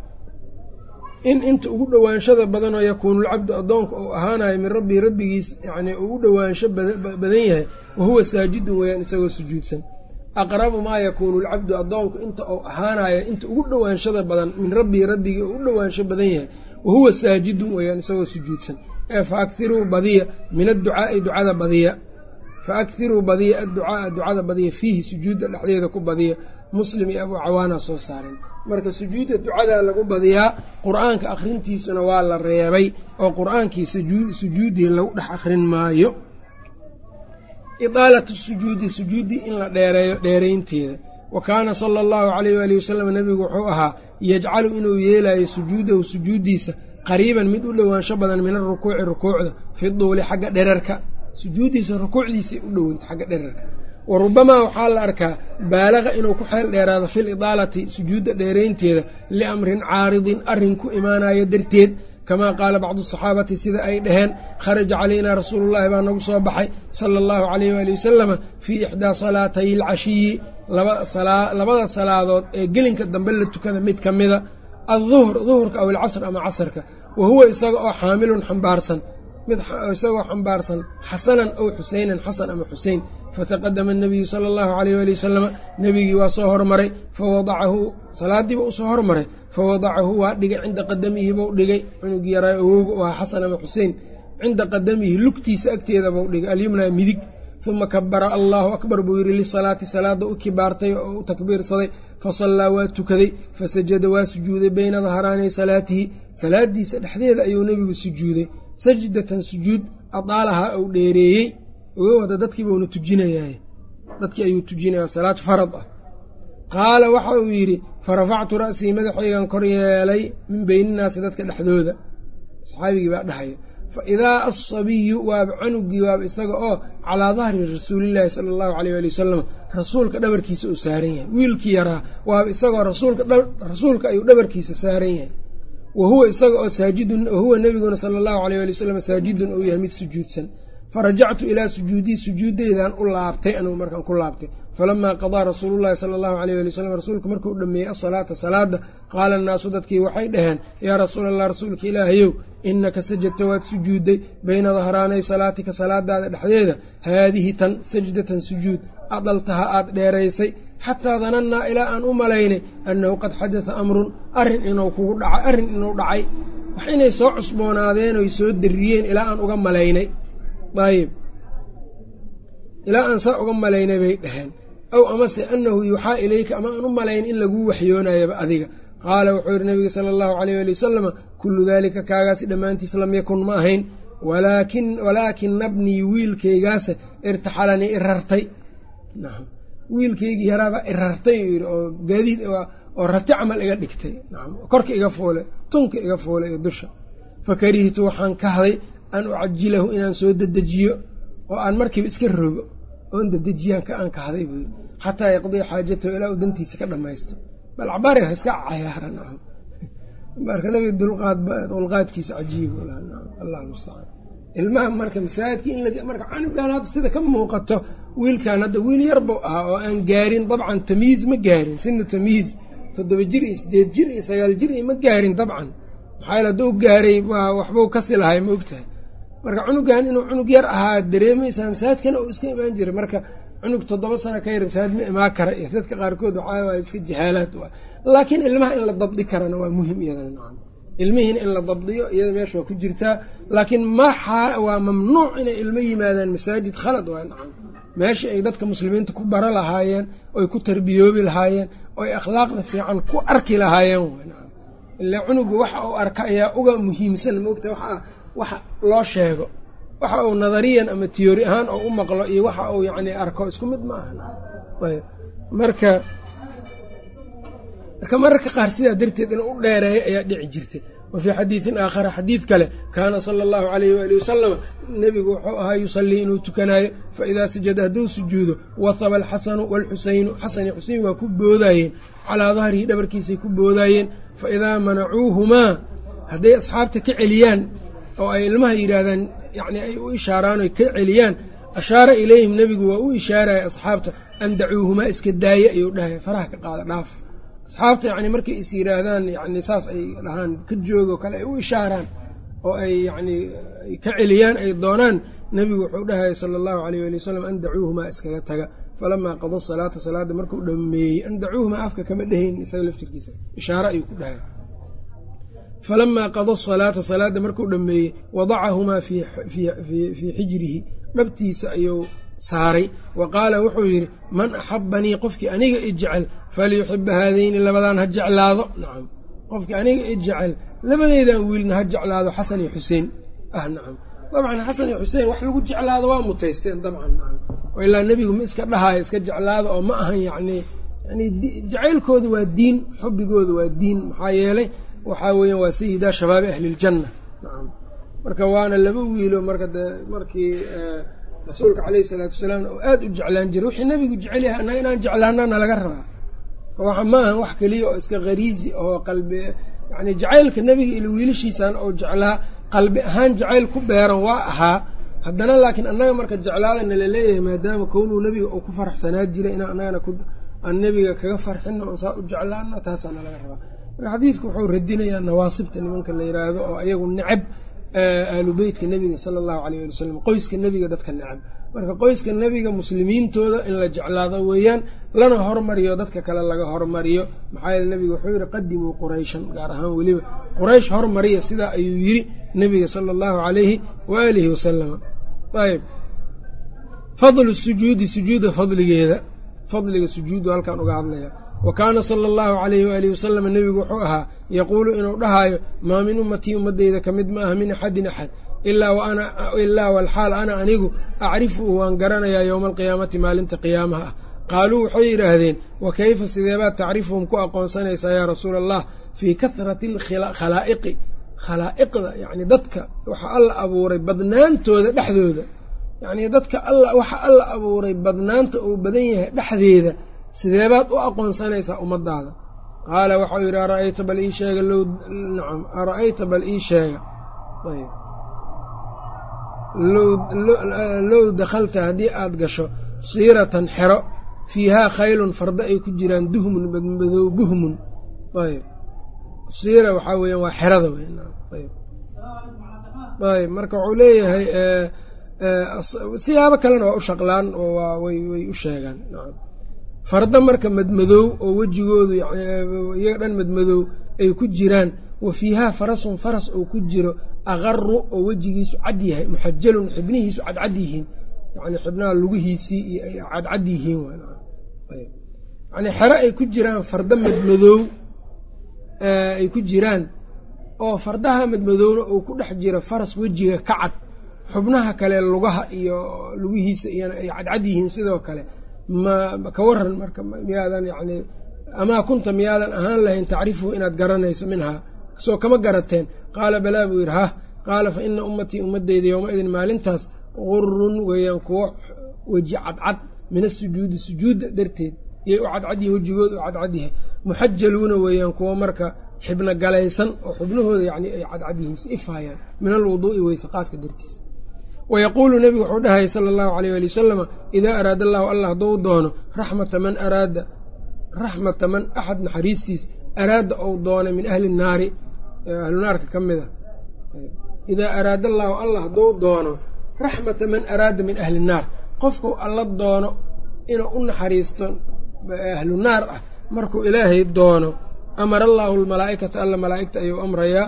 in inta ugu dhowaanshada badanoo yakuunu lcabdu addoonka uu ahaanayo min rabbii rabbigiis yacnii uu u dhowaansho badan yahay wa huwa saajidun weeyaan isagoo sujuudsan aqrabu maa yakuunu lcabdu addoonku inta uu ahaanayo inta ugu dhowaanshada badan min rabbii rabbigii uu u dhowaansho badan yahay wa huwa saajidun weeyaan isagoo sujuudsan ee fa akhiruu badiya min adducaa'i ducada badiya fa akhiruu badiya adducaaa ducada badiya fiihi sujuudda dhexdeeda ku badiya muslim iyo abuu cawaana soo saareen marka sujuudda ducadaa lagu badiyaa qur-aanka akhrintiisuna waa la reebay oo qur-aankii sujuuddii lagu dhex akhrin maayo idaalatu sujuudi sujuuddii in la dheereeyo dheeraynteeda wa kaana sala allahu calayh waalihi wasalam nebigu wuxuu ahaa yajcalu inuu yeelayo sujuudahu sujuuddiisa qariiban mid u dhowaansho badan min arukuuci rukuucda fi duuli xagga dherarka sujuuddiisa rukuucdiisay u dhowanta xagga dherarka wa rubamaa waxaa la arkaa baalaqa inuu ku xeel dheeraado fil idaalati sujuudda dheeraynteeda liamrin caaridin arrin ku imaanayo darteed kamaa qaala bacdu asaxaabati sida ay dhaheen kharaja calaynaa rasuulullahi baa nagu soo baxay sala allahu calayh waali wasalama fii ixdaa salaatay alcashiyi labada salaadood ee gelinka dambe la tukada mid ka mida adduhr duhurka aw alcasr ama casarka wa huwa isaga oo xaamilun xambaarsan mid isagoo xambaarsan xasanan ow xuseynan xasan ama xusein fataqadama anabiyu sala allahu calayh waali wasalama nebigii waa soo hormaray fawadacahu salaadiiba usoo hormaray fawadacahu waa dhigay cinda qadamihi buu dhigay cunugii yaraa awowga u ahaa xasan ama xusein cinda qadamihi lugtiisa agteeda buu dhigay alyumnaa midig uma kabara allaahu akbar buu yidhi lisalaati salaada u kibaartay oo u takbiirsaday fasallaa waa tukaday fasajada waa sujuuday bayna dahraanay salaatihi salaadiisa dhexdeeda ayuu nebigu sujuuday sajdatan sujuud adaalahaa uu dheereeyey oga wada dadkiibauna tujinayaay dadkii ayuu tujinaya salaad farad ah qaala waxa uu yidhi farafactu ra'sii madaxaygan kor yeelay min beyninnaasi dadka dhexdooda saxaabigii baa dhahaya fa idaa asabiyu waaba canugii waaba isaga oo calaa dahri rasuulillaahi sala allahu caleyh waali wasalam rasuulka dhabarkiisa uu saaran yahay wiilkii yaraa waaba isagoo rasuulka ayuu dhabarkiisa saaran yahay wa huwa isaga oo saajidun wahuwa nebiguna sala allahu aleyh waali wasalam saajidun uu yahay mid sujuudsan farajactu ilaa sujuudii sujuuddeydan u laabtay anugu markaan ku laabtay falamaa qadaa rasuulullahi sala allahu aleyh wali wasalam rasuulku markuu dhameeyey asalaata salaada qaala annaasu dadkii waxay dhaheen yaa rasuula allah rasuulka ilaahayow innaka sajadta waad sujuudday bayna dahraanay salaatika salaadaada dhexdeeda haadihi tan sajdatan sujuud adaltaha aad dheeraysay xataa danannaa ilaa aan u malaynay annahu qad xadata amrun arrin inuu kugu dhacay arrin inuu dhacay wax inay soo cusboonaadeen oy soo darriyeen ilaa aan uga malaynay ayib ilaa aan saa uga malaynay bay dhaheen aw amase annahu yuuxaa ilayka ama aan u malayn in laguu waxyoonayaba adiga qaala wuxuu yidhi nabiga sala allahu aleyh ali wasalama kullu daalika kaagaasi dhammaantiis lam yakun ma ahayn walaakina bnii wiilkaygaase irtaxalanii irartay nacam wiilkaygii yaraabaa irartay uu yidhi oo gaadiid oo rati camal iga dhigtay nacam korka iga fuule tunka iga fuule iyo dusha fakarihtu waxaan kahday an ucajilahu inaan soo dedejiyo oo aan markiiba iska rogo oon dedejiyaan ka aan kahday buu yidhi xataa yaqdiya xaajatahu ilaa uu dantiisa ka dhammaysto bal cabaari ha iska cayaara nacam marka nabiga dulqaadkiisa cajiib allah mustacaan ilmaha marka masaajidka in marka canugan hadda sida ka muuqato wiilkan hadda wiil yar buu ahaa oo aan gaarin dabcan tamyiiz ma gaarin sina tamyiiz toddoba jir iyo sideed jir iyo sagaal jir iyo ma gaarin dabcan maxaa yaele hadduu gaaray waa waxbuu kasi lahay ma ogtahay marka cunugan inuu cunug yar ahaa dareemaysaa masaajidkana uu iska imaan jiray marka cunug toddoba sano ka yar masaajid ma imaan kara iyo dadka qaarkood waxaa waay iska jahaalaad waa laakiin ilmaha in la dabdi karana waa muhim iyadana nacam ilmihiina in la dabdiyo iyada meesha waa ku jirtaa laakiin maxa waa mamnuuc inay ilmo yimaadaan masaajid khalad waa nacam meesha ay dadka muslimiinta ku bara lahaayeen oy ku tarbiyoobi lahaayeen oy akhlaaqda fiican ku arki lahaayeen w nacam ilaa cunuga waxa uu arka ayaa uga muhiimsan maogta waa waxa loo sheego waxa uu nadariyan ama tiyoori ahaan oo u maqlo iyo waxa uu yacni arko isku mid ma aha ayb marka marka mararka qaar sidaa darteed inuu u dheereeyo ayaa dhici jirtay wa fii xadiidin aakhara xadiid kale kaana sala allahu calayhi waali wasalama nebigu wuxuu ahaa yusallii inuu tukanaayo fa idaa sajada hadduu sujuudo wahaba alxasanu waalxusaynu xasan iyo xuseyn waa ku boodaayeen calaa dahrihi dhabarkiisay ku boodaayeen fa idaa manacuuhumaa hadday asxaabta ka celiyaan oo ay ilmaha yidhaahdaan yacni ay u ishaaraan oy ka celiyaan ashaara ilayhim nebigu waa u ishaaraya asxaabta an dacuuhumaa iska daaya ayuu dhahaya faraha ka qaada dhaaf asxaabta yacni markay is yidhaahdaan yacni saas ay dhahaan ka joogo kale ay u ishaaraan oo ay yacni ka celiyaan ay doonaan nebigu wuxuu dhahaya sala allahu alayh ali wasalam an dacuuhumaa iskaga taga falamaa qada salaata salaadda markuu dhameeyey an dacuuhumaa afka kama dhehayn isaga laftirkiisa ishaare ayuu ku dhahaya falamaa qada salaata salaadda markuu dhameeyey wadacahumaa fii xijrihi dhabtiisa ayuu saaray wa qaala wuxuu yidhi man axabanii qofkii aniga i jecel falyuxiba haadayni labadan ha jeclaado nacam qofkii aniga i jecel labadeydan wiilna ha jeclaado xasan iyo xuseen ah nacam dabcan xasan iyo xuseen wax lagu jeclaado waa mutaysteen dabcan nacam oo ilaa nebigu ma iska dhahaayo iska jeclaado oo ma ahan yacni yani jacaylkooda waa diin xubbigooda waa diin maxaa yeelay waxaa weeyaan waa sayidaa shabaabi ahliljanna nacam marka waana laba wiilo marka de markii rasuulka caleyhi isalaatu wasalaam oo aada u jeclaan jiray wixii nebigu jecel yahay annaga inaan jeclaanana laga rabaa waxa ma ahan wax keliya oo iska khariizi oo qalbi yacni jacaylka nebiga ilo wiilashiisan oo jeclaa qalbi ahaan jacayl ku beeran waa ahaa haddana laakiin annaga marka jeclaadana la leeyahay maadaama kownuu nebiga uu ku faraxsanaa jiray in annagana aan nebiga kaga farxino oon saa u jeclaano taasaana laga rabaa marka xadiidku wuxuu radinayaa nawaasibta nimanka la yiraahdo oo ayagu necab aalu beytka nebiga sala allahu alayh ali wasalam qoyska nebiga dadka necab marka qoyska nebiga muslimiintooda in la jeclaado weeyaan lana hormariyo dadka kale laga hormariyo maxaa yeele nebiga wuxuu yihi qadimuu qurayshan gaar ahaan weliba quraysh hormariya sidaa ayuu yiri nebiga sala allahu alayhi waaalihi wasalama ayb fadlu sujuudi sujuuda fadligeeda fadliga sujuudu halkaan uga hadlaya wa kaana sala allahu calayhi waalihi wasalama nebigu wuxuu ahaa yaquulu inuu dhahaayo maa min ummatii ummadeyda ka mid ma aha min axadin axad ilaa walxaal ana anigu acrifuhu waan garanayaa yowma alqiyaamati maalinta qiyaamaha ah qaaluu waxay yidhaahdeen wa kayfa sideebaad tacrifuhum ku aqoonsanaysaa yaa rasuula allah fii kahrati alkhalaa'iqi khalaa'iqda yacni dadka waxa alla abuuray badnaantooda dhexdooda yacnii dadka alla waxa alla abuuray badnaanta uu badan yahay dhexdeeda sideebaad u aqoonsanaysaa ummadaada qaala waxau yidhi ara'ayta bal ii sheega low nacam ara'ayta bal ii sheega ayb low dakhalta haddii aada gasho siiratan xero fiihaa khaylun fardo ay ku jiraan duhmun badmadow buhmun ayb siira waxaa weeyaan waa xerada ayb ayb marka wuxuu leeyahay siyaabo kalena waa u shaqlaan oo waa way way u sheegaan nacam fardo marka madmadow oo wejigoodu iyaga dhan madmadow ay ku jiraan wa fiihaa farasun faras oo ku jiro aqaru oo wejigiisu cad yahay muxajalun xibnihiisu cadcad yihiin yani xibnaha lugihiisii iyo ay cadcad yihiin yani xero ay ku jiraan fardo madmadow ay ku jiraan oo fardaha madmadowna uu ku dhex jiro faras wejiga ka cad xubnaha kale lugaha iyo lugihiisa iyana ay cadcad yihiin sidoo kale ma ka waran marka miyaadan yani amaa kunta miyaadan ahaan lahayn tacrifuhu inaad garanayso minhaa soo kama garateen qaala balaa buu yidhi hah qaala fa ina ummatii ummadeyda yowma-idin maalintaas qurun weeyaan kuwo weji cadcad min asujuudi sujuudda darteed yay u cadcadyihin wejigooda u cadcad yahay muxajaluuna weeyaan kuwo marka xibno galaysan oo xubnahooda yani ay cadcad yihiin si ifaayaan min alwuduu'i weysaqaadka dartiis wayaquulu nebigu wuxuu dhahayay sala allahu aleyh ali wasalama idaa araada allahu allah hadduu doono raxmata man araada raxmata man axad naxariistiis araada ou doonay min ahli naari ahlu naarka ka mid a idaa araada allaahu allah hadduu doono raxmata man araada min ahli naar qofkuu alla doono inuu u naxariisto ahlu naar ah markuu ilaahay doono amara allaahu almalaa'ikata alla malaa'igta ayuu amrayaa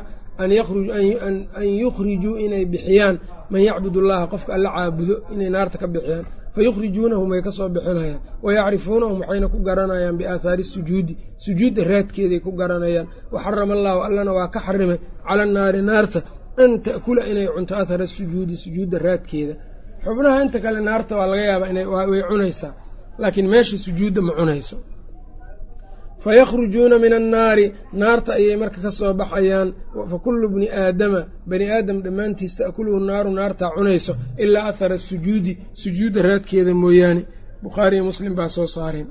an yukhrijuu inay bixiyaan man yacbud allaha qofka alla caabudo inay naarta ka bixiyaan fayukhrijuunahum way ka soo bixinayaan wayacrifuunahum waxayna ku garanayaan biaathaari sujuudi sujuudda raadkeeday ku garanayaan waxarama allaahu allana waa ka xarimay cala annaari naarta an ta'kula inay cunto athara sujuudi sujuudda raadkeeda xubnaha inta kale naarta waa laga yaabaa way cunaysaa laakiin meesha sujuudda ma cunayso fayakhrujuuna min annaari naarta ayay marka ka soo baxayaan fa kullu bni aadama bani aadam dhammaantiis ta'kuluhu naaru naartaa cunayso ilaa athara sujuudi sujuudda raadkeeda mooyaane bukhaariyo muslim baa soo saareen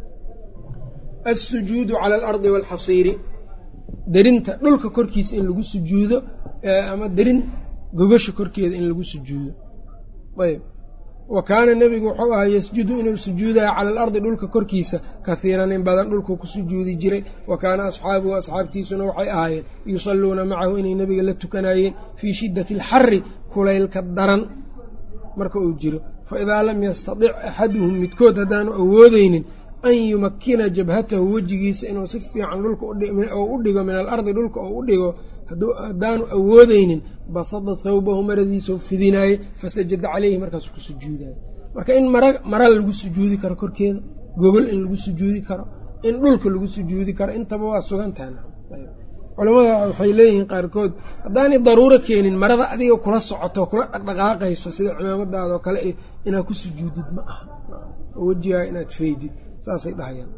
assujuudu cala alardi waalxasiiri derinta dhulka korkiisa in lagu sujuudo ama derin gogasha korkeeda in lagu sujuudo ayb wa kaana nebigu wuxuu ahaa yasjudu inuu sujuudaya cala alardi dhulka korkiisa kahiiran in badan dhulkuu ku sujuudi jiray wa kaana asxaabuhu asxaabtiisuna waxay ahaayeen yusalluuna macahu inay nebiga la tukanayeen fii shiddati alxari kulaylka daran marka uu jiro fa idaa lam yastadic axaduhum midkood haddaanu awoodeynin an yumakkina jabhatahu wejigiisa inuu si fiican dhulka oo u dhigo min alardi dhulka oo u dhigo haddaanu awoodeynin basada thawbahu maradiisau fidinaaye fasajada caleyhi markaasuu ku sujuudayo marka in mara mara lagu sujuudi karo korkeeda gogol in lagu sujuudi karo in dhulka lagu sujuudi karo intaba waa sugantaha culamada waxay leeyihiin qaarkood haddaanay daruuro keenin marada adiga kula socoto kula dhaqdhaqaaqayso sida cimaamadaadoo kale inaad ku sujuudid ma aha oo wejigaa inaad faydid saasay dhahayaan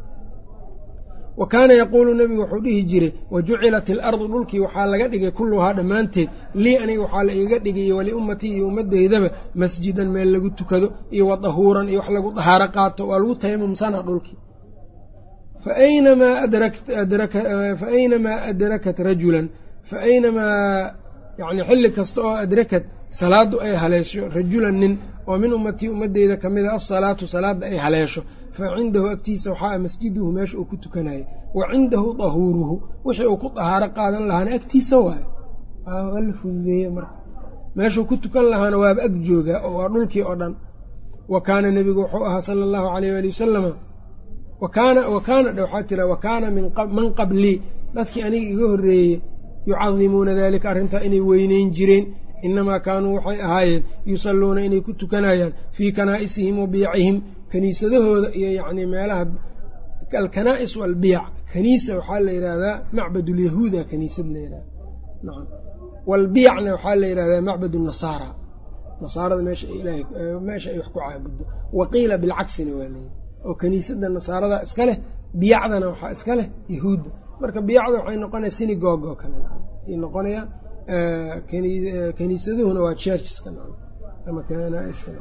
wa kaana yaquulu nebigu wuxuu dhihi jiray wa jucilat ilardu dhulkii waxaa laga dhigay kulluhaa dhammaanteed lii aniga waxaa la iiga dhigay iyo waliummatii iyo ummaddeydaba masjidan meel lagu tukado iyo wa dahuuran iyo wax lagu dahaaro qaato waa lagu tayamumsanaa dhulkii fa aynamaa adrakat rajulan fa aynamaa yani xilli kasta oo adrakat salaaddu ay haleesho rajulan nin oo min ummatii ummaddeyda ka mid a asalaatu salaadda ay haleesho fa cindahu agtiisa waxaa masjiduhu meesha uu ku tukanaya wa cindahu dahuuruhu wixii uu ku dahaaro qaadan lahaana agtiisa waayo waa la fududeeye marka meeshuu ku tukan lahaana waaba ag joogaa oo waa dhulkii oo dhan wa kaana nebigu wuxuu ahaa sala allahu aleyh waali wasalama wakaana wakaana dhe waxaa tira wa kaana man qablii dadkii aniga iga horreeyey yucadimuuna dalika arrintaa inay weyneyn jireen inamaa kaanuu waxay ahaayeen yusalluuna inay ku tukanayaan fii kanaa'isihim wa biyacihim kaniisadahooda iyo yacnii meelaha alkanaa'is walbiyac kaniisa waxaa la yidhaahdaa macbadulyahuuda kaniisad la yidhahda nacam walbiyacna waxaa la yidhahdaa macbad nasaara nasaarada meesha ilahay meesha ay wax ku caabuddo waqiila bilcagsina waa leeyahy oo kaniisadda nasaarada iska leh biyacdana waxaa iska leh yahuudda marka biyacda waxay noqonaya synagogue oo kale ay noqonayaan kaniisaduhuna waa churcheska ama kanaiska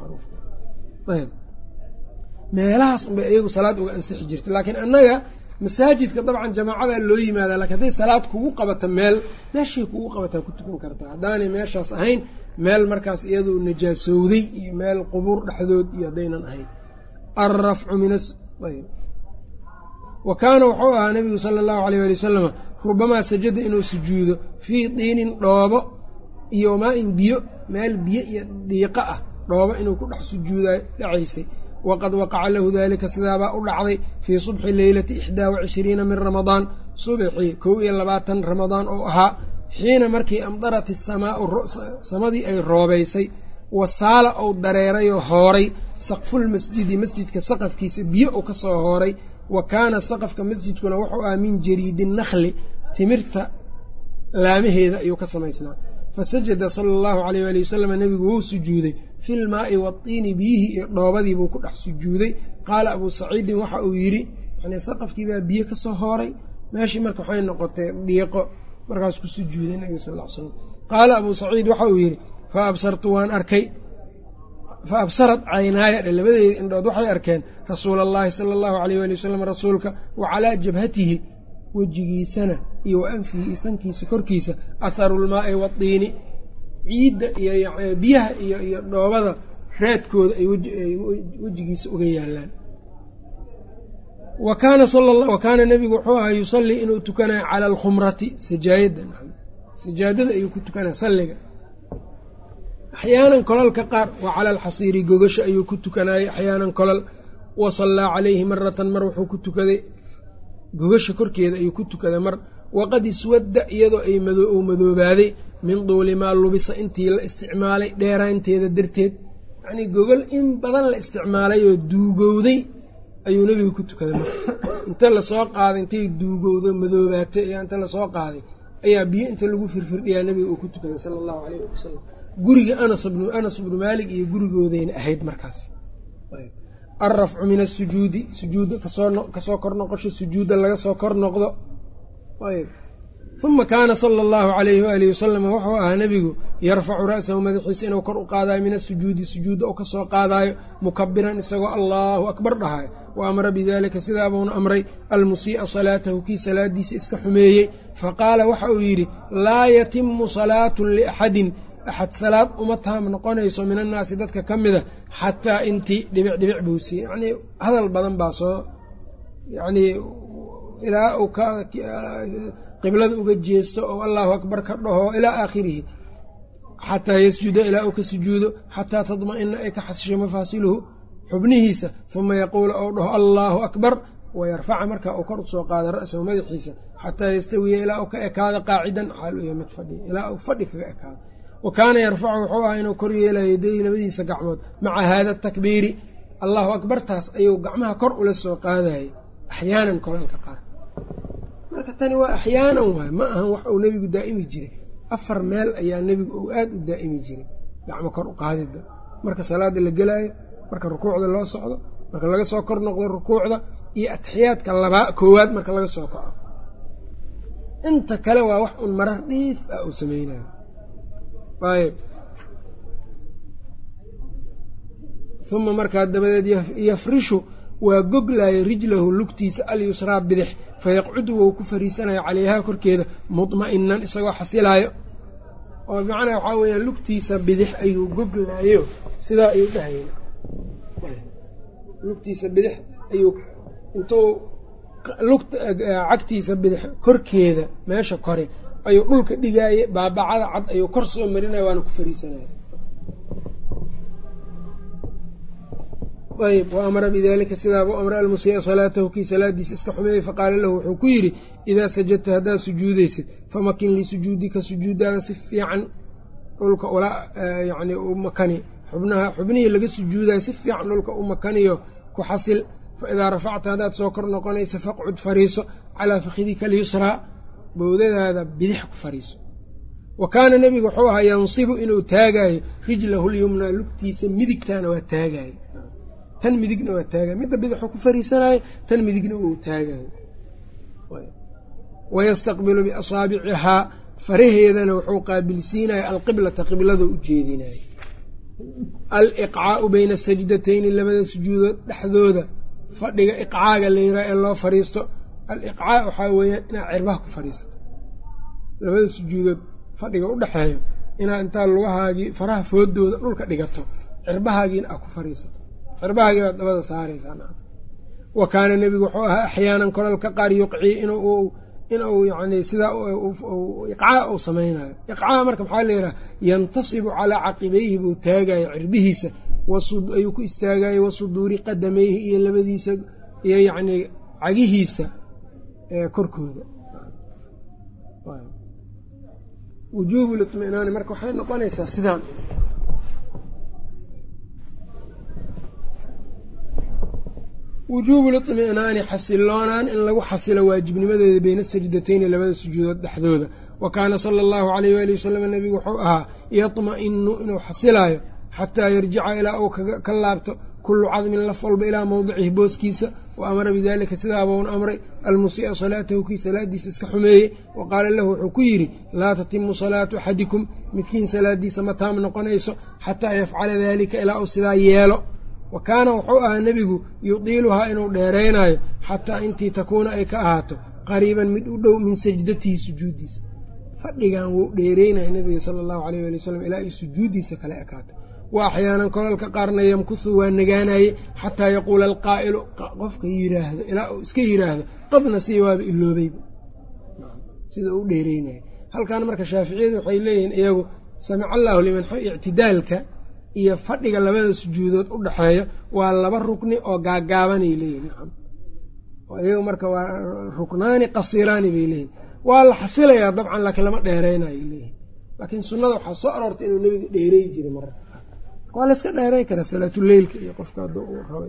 ayb meelahaas unbay iyagu salaad uga ansixi jirta laakiin annaga masaajidka dabcan jamaacadaa loo yimaada lakin hadday salaad kugu qabato meel meeshay kugu qabataa ku tukan kartaa haddaanay meeshaas ahayn meel markaas iyadu najaasowday iyo meel qubuur dhexdood iyo haddaynan ahayn alrafcu min ayb wa kaana wuxuu ahaa nabigu sala allahu aleyh ali wasalama rubamaa sajada inuu sujuudo fii diinin dhoobo iyo maa-in biyo meel biyo iyo dhiiqo ah dhoobo inuu ku dhex sujuuda dhacaysay waqad waqaca lahu dalika sidaabaa u dhacday fii subxi leylati ixdaa wa cishriina min ramadaan subxii kow iyo labaatan ramadaan oo ahaa xiina markii amdarat isamaau samadii ay roobaysay wasaala ou dareerayoo hooray saqfulmasjidi masjidka saqafkiisa biyo uu ka soo hooray wa kaana saqafka masjidkuna wuxuu ahaa min jariidi nakli timirta laamaheeda ayuu ka samaysnaa fasajada sala allahu aleyh ali wasalam nebigu wuu sujuuday fi lmaai waatiini biyihii iyo dhoobadiibuu ku dhex sujuuday qaala abuu saciidin waxa uu yidhi yani saqafkii baa biyo ka soo hooray meeshii marka waxay noqotay dhiiqo markaas ku sujuuday nebiga sal l slam qaala abuu saciid waxa uu yidhi fa absartu waan arkay fa absarat caynaaya dhe labadeeda indhood waxay arkeen rasuula allahi sala allahu aleyh ali wasalam rasuulka wa calaa jabhatihi wejigiisana iyo wa anfihi isankiisa korkiisa atharu lmaai waatiini ciidda iyo biyaha iyo iyo dhoobada raadkooda ay wejigiisa uga yaalaan wa kaana wa kaana nebigu wuxuu ahaa yusallii inuu tukanayo cala alkhumrati sajaayadda sajaadada ayuu ku tukanaya salliga axyaanan kolalka qaar wa cala alxasiiri gogasha ayuu ku tukanayay axyaanan kolal wa sallaa calayhi maratan mar wuxuu ku tukaday gogasha korkeeda ayuu ku tukaday mar waqad iswadda iyadoo ay uu madoobaaday min duuli maa lubisa intii la isticmaalay dheeraanteeda darteed yacnii gogol in badan la isticmaalay oo duugowday ayuu nebigu ku tukaday marka inta lasoo qaaday intay duugowdo madoobaatay ayaa inta lasoo qaaday ayaa biyo inta lagu firfirdhiyaa nebiga uu ku tukaday sala allahu caleyh ali wasalam guriga anas bnu anas bnu maalik iyo gurigoodayna ahayd markaas alrafcu min asujuudi sujuudda kasoo kor noqosho sujuudda laga soo kor noqdo uma kaana sala allahu alayhi waalihi wasalama wuxuu ahaa nebigu yarfacu ra'sahu madaxiisa inuu kor u qaadayo min asujuudi sujuudda uu kasoo qaadaayo mukabiran isagoo allahu akbar dhahayo wa amara bidalika sidaabuuna amray almusii'a salaatahu kii salaadiisa iska xumeeyey faqaala waxa uu yidhi laa yatimu salaatun liaxadin axad salaad uma taam noqonayso min annaasi dadka ka mida xataa intii dhibic dhibic buu siiyey yacnii hadal badan baa soo yacnii ilaa uu ka qiblada uga jeesto oo allahu akbar ka dhaho ilaa aakhirihi xataa yasjuda ilaa uu ka sujuudo xataa tadma'ina ay ka xasisho mafaasiluhu xubnihiisa uma yaquulu ou dhaho allaahu akbar wayarfaca markaa uu kor usoo qaada ra'sahu madaxiisa xataa yastawiya ilaa uu ka ekaado qaacidan xaal u mid fadhi ilaa uu fadhi kaga ekaado wa kaana yarfacu wuxuu ahaa inuu kor yeelayo yadayhi labadiisa gacmood maca haada takbiiri allahu akbartaas ayuu gacmaha kor ula soo qaadayay axyaanan kolalka qaar marka tani waa axyaanan waay ma ahan wax uu nebigu daa'imi jiray afar meel ayaa nebigu uu aad u daa'imi jiray gacmo kor u qaadida marka salaada la gelaayo marka rukuucda loo socdo marka laga soo kor noqdo rukuucda iyo atixiyaadka labaa koowaad marka laga soo kaco inta kale waa wax un marar dhiif ah uu sameynayo ayb uma markaa dabadeed yafrishu waa goglaayo rijlahu lugtiisa alyusraa bidix fayaqcudu wou ku fariisanayo calayhaa korkeeda mudma'inan isagoo xasilaayo oo bimacnaa waxaa weeyaan lugtiisa bidix ayuu goglaayo sidaa ayuu dhahaya lugtiisa bidix ayuu intuu lugta cagtiisa bidix korkeeda meesha kore ayuu dhulka dhigaaye baabacada cad ayuu kor soo marinaya waana ku fariisanaya ayb wa amara bidalika sidaabuu amray almusii'a salaatahu kii salaadiisa iska xumeeyey faqaala lahu wuxuu ku yidhi idaa sajadta haddaad sujuudaysid famakin lisujuudika sujuudaada si fiican dhulka ula yani u makani xubnaha xubnihii laga sujuudayo si fiican dhulka u makaniyo ku xasil fa idaa rafacta haddaad soo kor noqonaysa faqcud fariiso calaa fakhidika alyusraa bowdadaada bidix ku fariiso wa kaana nebigu wuxuu ahaa yansibu inuu taagaayo rijlahu lyumnaa lugtiisa midigtaana waa taagaayo tan midigna waa taagayo midda bidixuu ku fariisanayo tan midigna uu taagayo wayastaqbilu biasaabicihaa faraheedana wuxuu qaabilsiinaya alqiblata qiblada u jeedinayo aliqcaau bayna sajdatayni labada sujuudood dhexdooda fadhiga iqcaaga la yiraa ee loo fariisto aliqcaa waxaa weeyaan inaad cirbaha ku fadhiisato labada sujuudood fadhiga u dhexeeyo inaad intaa lugahaagii faraha foodooda dhulka dhigato cirbahaagiina aad ku fadhiisato cirbahaagii baad dabada saaraysaa wa kaana nebigu wuxuu ahaa axyaanan kolalka qaar yuqcii inuu inuu yani sidaa iqcaa uu samaynayo iqcaa marka maxaa layidhaha yantasibu calaa caqibayhi buu taagayo cirbihiisa ayuu ku istaagayo wasuduuri qadamayhi iyo labadiisa iyo yacnii cagihiisa korkooda wujuubu liطminaani marka waxay noqonaysaa sidaan wujuubu liطminaani xasiloonaan in lagu xasilo waajibnimadeeda beyna sajdatayni labada sujuudood dhexdooda wa kaana sala allahu alayh waali wasalam nebigu wuxuu ahaa yatma'inu inuu xasilaayo xataa yarjica ilaa uu ka laabto kullu cadmin laf walba ilaa mowdicihi booskiisa wa amara bidalika sidaabuuna amray almusii'a salaatahu kii salaadiisa iska xumeeyey wa qaala lahu wuxuu ku yidhi laa tatimu salaatu axadikum midkiin salaadiisa ma taam noqonayso xataa yafcala dalika ilaa uu sidaa yeelo wa kaana wuxuu ahaa nebigu yudiiluhaa inuu dheeraynayo xataa intii takuuna ay ka ahaato qariiban mid u dhow min sajdatihi sujuuddiisa fadhigan wuu dheereynaya nabiga sala allahu alayh ali wasalam ilaa ay sujuuddiisa kale ekaato wa axyaanan kolalka qaarna yamkuhu waa nagaanaye xataa yaquula alqaa'ilu qofka yiraahdo ilaa uu iska yiraahdo qadna sii waaba iloobayba sida uu dheereynaya halkan marka shaaficiyadu waxay leeyihiin iyagu samica allahu liman ictidaalka iyo fadhiga labada sujuudood u dhexeeyo waa laba rukni oo gaagaabanay leeyihin nacam iyagu marka waa ruknaani qasiraani bay leeyihin waa la xasilayaa dabcan laakiin lama dheereynayo leeyihin laakiin sunnada waxaa soo aroortay inuu nebiga dheerey jiray mararka waa layska dheerey karaa salaatuleylka iyo qofka hadduu uu rabay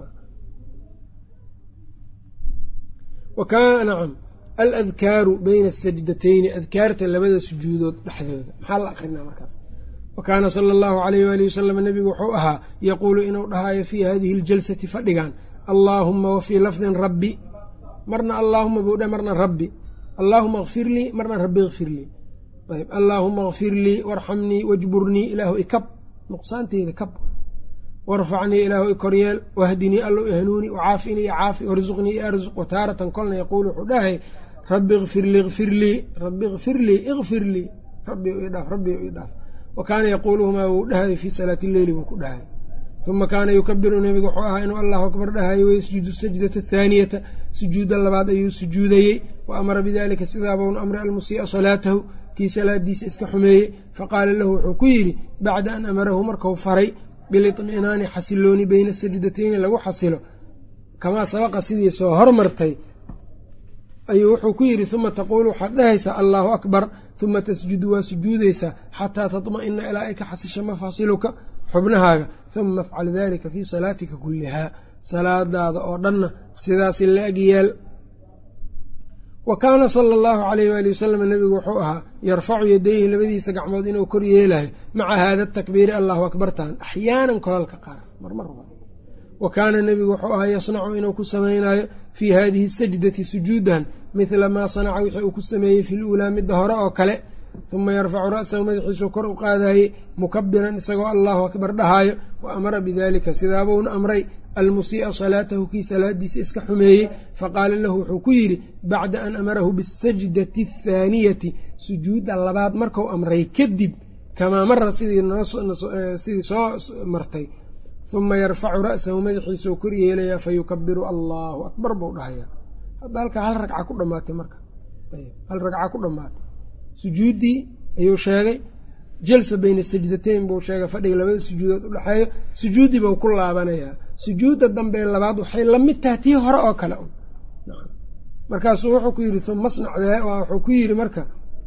nacam aladkaaru bayna asajdatayni adkaarta labada sujuudood dhexdooda maxaa la akrinaa markaas wa kaana sala allahu alayh waali wasalam nebigu wuxuu ahaa yaquulu inuu dhahaayo fii hadihi aljalsati fadhigan allaahuma wa fii lafdin rabbi marna allaahuma buu dhe marna rabbi allaahuma kfir lii marna rabbi ikfir lii ayb allaahuma kfir lii warxamnii wajburnii ilaahu ikab nuqsaanteyda kab warfacnii ilaahu ikoryeel wahdinii allow ihanuuni wacaafinii icaafi warzuqnii iarzuq wataaratan kolna yaquulu wuxuu dhahay rabbi ikfir lii ikfir lii rabbi ikfir lii ikfir lii rabbi idhaaf rabbi idhaaf wa kaana yaquuluhumaa wuu dhahay fii salaati lleyli buu ku dhahay uma kaana yukabiru nebigu wuxuu ahaa inuu allahu akbar dhahayo wayasjudu sajdata athaaniyata sujuudda labaad ayuu sujuudayey wa amara bidalika sidaabuuna amray almusii'a salaatahu kii salaadiisa iska xumeeyey faqaala lahu wuxuu ku yidhi bacda an amarahu markau faray bilitminaani xasilooni beyna sajdatayni lagu xasilo kamaa sabaqa sidii soo hormartay ayuu wuxuu ku yidhi uma taquulu waxaad dhahaysaa allaahu akbar uma tasjudu waa sujuudaysaa xataa tatma'ina ilaa ay ka xasisha mafaasiluka xubnahaaga uma afcal dalika fii salaatika kullihaa salaadaada oo dhanna sidaasi la-eg yeel wa kaana sala allahu alayh waali wasalam nebigu wuxuu ahaa yarfacu yadayhi labadiisa gacmood inuu kor yeelayo maca haada takbiiri allahu akbartan axyaanan kolalka qaar marmar wa kaana nebigu wuxuu ahaa yasnacu inuu ku samaynayo fii hadihi sajdati sujuudan midla maa sanaca wixii uu ku sameeyey fi luulaa midda hore oo kale uma yarfacu ra'sahu madaxiisuu kor u qaadayey mukabiran isagoo allahu akbar dhahaayo wa amara bidalika sidaabuuna amray almusii'a salaatahu kii salaadiisa iska xumeeyey faqaala lahu wuxuu ku yidhi bacda an amarahu bisajdati athaaniyati sujuudda labaad marku amray kadib kamaa mara sidii soo martay uma yarfacu ra'sahu madaxiisuu kor yeelayaa fayukabiru allahu akbar buu dhahayaa hadda halkaa hal ragca ku dhamaatay marka hal ragca ku dhammaatay sujuuddii ayuu sheegay jalsa bayna sajdatayn buu sheegay fadhiga labada sujuudood u dhexeeyo sujuuddii buu ku laabanayaa sujuudda dambe labaad waxay la mid tahay tii hore oo kale un markaasuu wuxuu ku yidhi uma snac wuxuu ku yidhi marka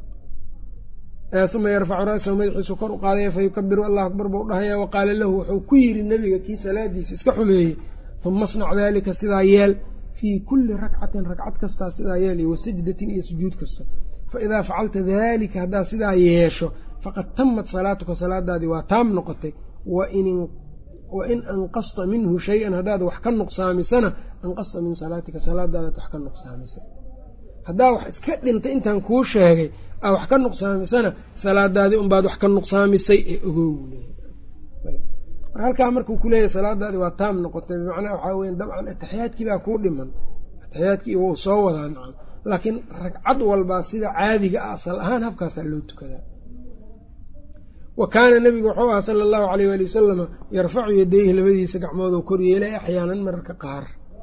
uma yarfacu ra'sahu madaxiisu kor u qaadaya fayukabiru allahu akbar buu dhahaya wa qaala lahu wuxuu ku yidhi nebiga kii salaadiisa iska xumeeyey uma snac dalika sidaa yeel fii kulli rakcatin ragcad kastaa sidaa yeel iyo wasajdatin iyo sujuud kasta faidaa facalta dalika haddaad sidaa yeesho faqad tamat salaatuka salaadaadii waa taam noqotay wain anqasta minhu shay-an haddaad wax ka nuqsaamisana anqasta min salaatika salaadaadaad wax ka nuqsaamisay haddaa wax iska dhintay intaan kuu sheegay aa wax ka nuqsaamisana salaadaadii unbaad wax ka nuqsaamisay ee ogow mar halkaa markuu kuleeyahy salaadaadii waa taam noqotay bimacnaa waxaa weya dabcan ataxiyaadkii baa kuu dhiman ataxiyaadkii wuu soo wadaa nacam laakiin ragcad walbaa sida caadiga ah asal ahaan habkaasaa loo tukadaa wa kaana nebigu wuxuu ahaa sala allahu alayh waali wasalama yarfacu yadayhi labadiisa gacmooduu kor yeelay axyaanan mararka qaar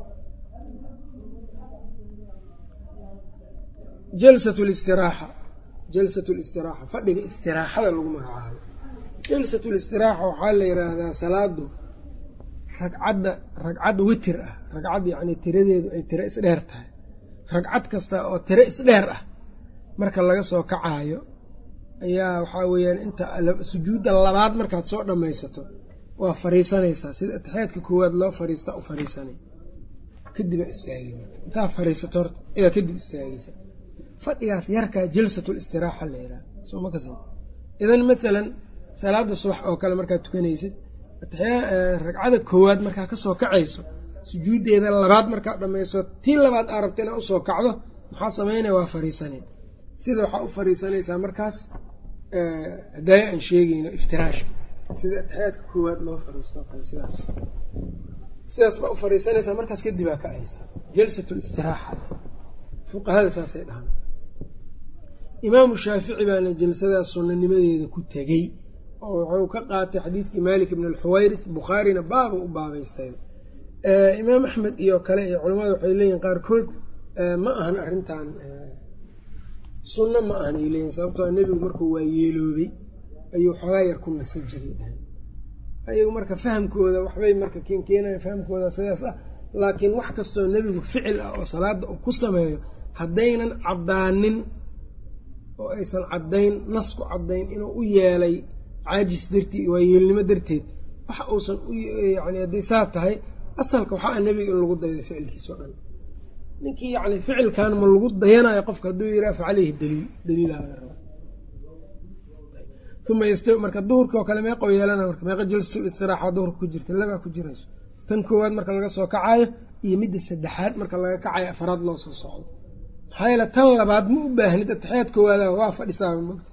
jalsat listiraaxa jalsat listiraaxa fadhiga istiraaxada lagu magacaabo jalsat listiraaxa waxaa la yidhaahdaa salaadu ragcadda ragcad witir ah ragcad yacni tiradeedu ay tiro isdheer tahay ragcad kasta oo tiro isdheer ah marka laga soo kacaayo ayaa waxaa weeyaan inta sujuudda labaad markaad soo dhammaysato waa fariisanaysaa sida atixyaadka koowaad loo fariista u fariisanay kadibaa istaagay intaa fariisato horta ayaa kadib istaagaysa fadhigaas yarkaa jalsatul istiraaxa la yidhaha soo ma kasan idan mathalan salaada subax oo kale markaad tukanaysid ragcada koowaad markaa kasoo kacayso sujuuddeeda labaad markaad dhammayso tii labaad aa rabta inaa usoo kacdo maxaa samaynaya waa fariisanay sida waxaa u fariisanaysaa markaas hadaaya aan sheegayno iftiraashka sida atixyaadka koowaad loo fariisto kale sidaas sidaas baa u fariisanaysaa markaas kadibaa kacaysa jalsat listiraaxa fuqahada saasay dhahaan imaamu shaafici baana jalsadaas sunnanimadeeda ku tegey oo wuxuu ka qaatay xadiidkii malik ibn alxuwayrith bukhaarina baaba u baabaystay imaam axmed iyo kale iyo culamada waxay leeyihin qaarkood ma ahan arrintan sunno ma ahan ay leeyihin sababtoo nebigu markuu waa yeeloobay ayuu xoogaa yar ku nasa jiray ayagu marka fahamkooda waxbay marka keenkeenayan fahamkooda sidaas ah laakiin wax kastoo nebigu ficil ah oo salaada uu ku sameeyo haddaynan caddaanin oo aysan caddayn nasku caddayn inuu u yeelay caajis dartii waa yeelnimo darteed waxa uusan yani hadday saa tahay asalka waxaa nebiga in lagu daydo ficilkiisa o dhan ninkii yani ficilkan ma lagu dayanayo qofka hadduu yidhaha fa caleyhi daliil daliilaa laga raba uma yastawi marka duhurka oo kale meeqoo yeelana marka meeqa jalsul istiraaxa duhurka ku jirta labaa ku jirayso tan koowaad marka laga soo kacayo iyo midda saddexaad marka laga kacayo afaraad loo soo socdo maxaa yeele tan labaad ma u baahnid ataxiyaad koowaada waa fadhisaaba mogta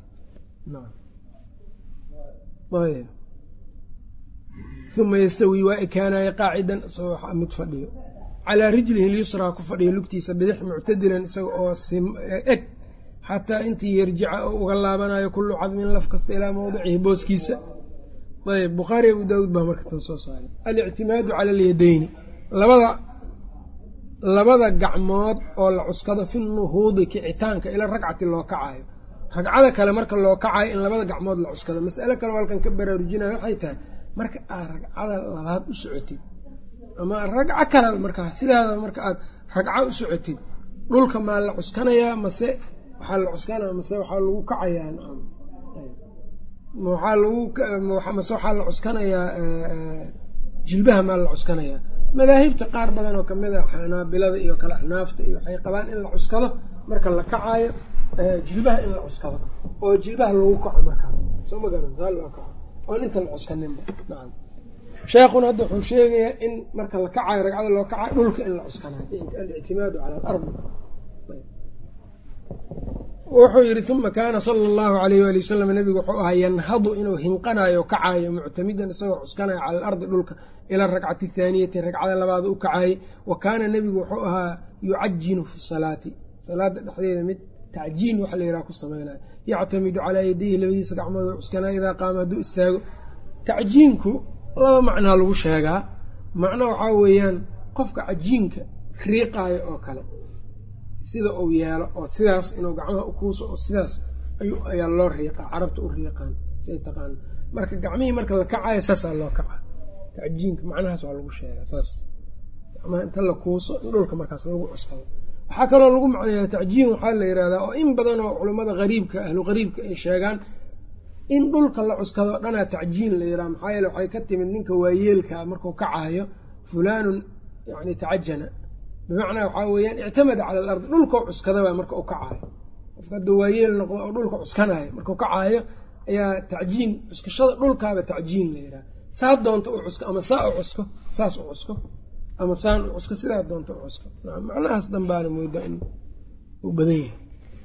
uma yastawi waa ekaanaya qaacidan isagoo mid fadhiyo calaa rijlihi lyusraa ku fadhiyo lugtiisa bidix muctadilan isaga oo eg xataa intii yarjica oo uga laabanayo kullu cadmin laf kasta ilaa mawdicihi booskiisa ayb bukhaari abu daawuud baa marka tan soo saaray alictimaadu cala alyadayni labada labada gacmood oo la cuskado fi nuhuudi kicitaanka ila ragcati loo kacayo ragcada kale marka loo kacayo in labada gacmood la cuskado mas'ale kale halkan ka baraarujinaya waxay tahay marka aad ragcada labaad u socotid ama ragco kale markaa sidaada marka aad ragco u socotid dhulka maa la cuskanayaa mase waxaa la cuskanaya mase waxaa lagu kacayaa waxaa lagu mase waxaa la cuskanayaa jilbaha maa la cuskanayaa madaahibta qaar badan oo kamid a xanaabilada iyo kale axnaafta iyo waxay qabaan in la cuskado marka la kacaayo jilbaha in la cuskado oo jilbaha lagu kaco markaas soo ma garan saa loo kaco oon inta la cuskaninba nacam sheekhuna hadda wuxuu sheegayaa in marka la kacayo ragcada loo kacayo dhulka in la cuskanayo alictimaadu cala alardi wuxuu yidhi uma kaana sala allahu alayh waali wasalam nabigu wuxuu ahaa yanhadu inuu hinqanayo kacayo muctamidan isagoo cuskanayo cala alardi dhulka ila arakcati athaaniyati ragcada labaad u kacayay wa kaana nebigu wuxuu ahaa yucajinu fi salaati salaada dhexdeeda mid tacjiin waxa la yidhaha ku samaynayo yactamidu calaa yadayhi labadiisa gacmood oo cuskanayo idaa qaama hadduu istaago tacjiinku laba macnaa lagu sheegaa macno waxaa weeyaan qofka cajiinka riiqaayo oo kale sida uu yeelo oo sidaas inuu gacmaha ukuuso oo sidaas ayaa loo riiqaa carabta u riiqaan say taqaana marka gacmihii marka la kacayo saasaa loo kaca tacjiinka macnahaas waa lagu sheegaa saas gacmaha inta la kuuso in dhulka markaas lagu cuskado waxaa kaloo lagu macneeyaa tacjiin waxaa la yidhahdaa oo in badan oo culammada hariibka ahlu qariibka ay sheegaan in dhulka la cuskado dhanaa tacjiin la yidhaha maxaa yeele waxay ka timid ninka waayeelkaa markuu kacaayo fulaanun yani tacajana bimacnaa waxaa weeyaan ictamada cala alardi dhulkau cuskadaba marka u kacaayo qofka hadduu waayeel noqdo oo dhulka cuskanaayo markuu kacaayo ayaa tacjiin cuskashada dhulkaaba tacjiin la yidhaha saa doonta u cusko ama saa u cusko saas u cusko ama saan u cusko sidaa doonta u cusko macnahaas danbaana mooda in uu badan yahay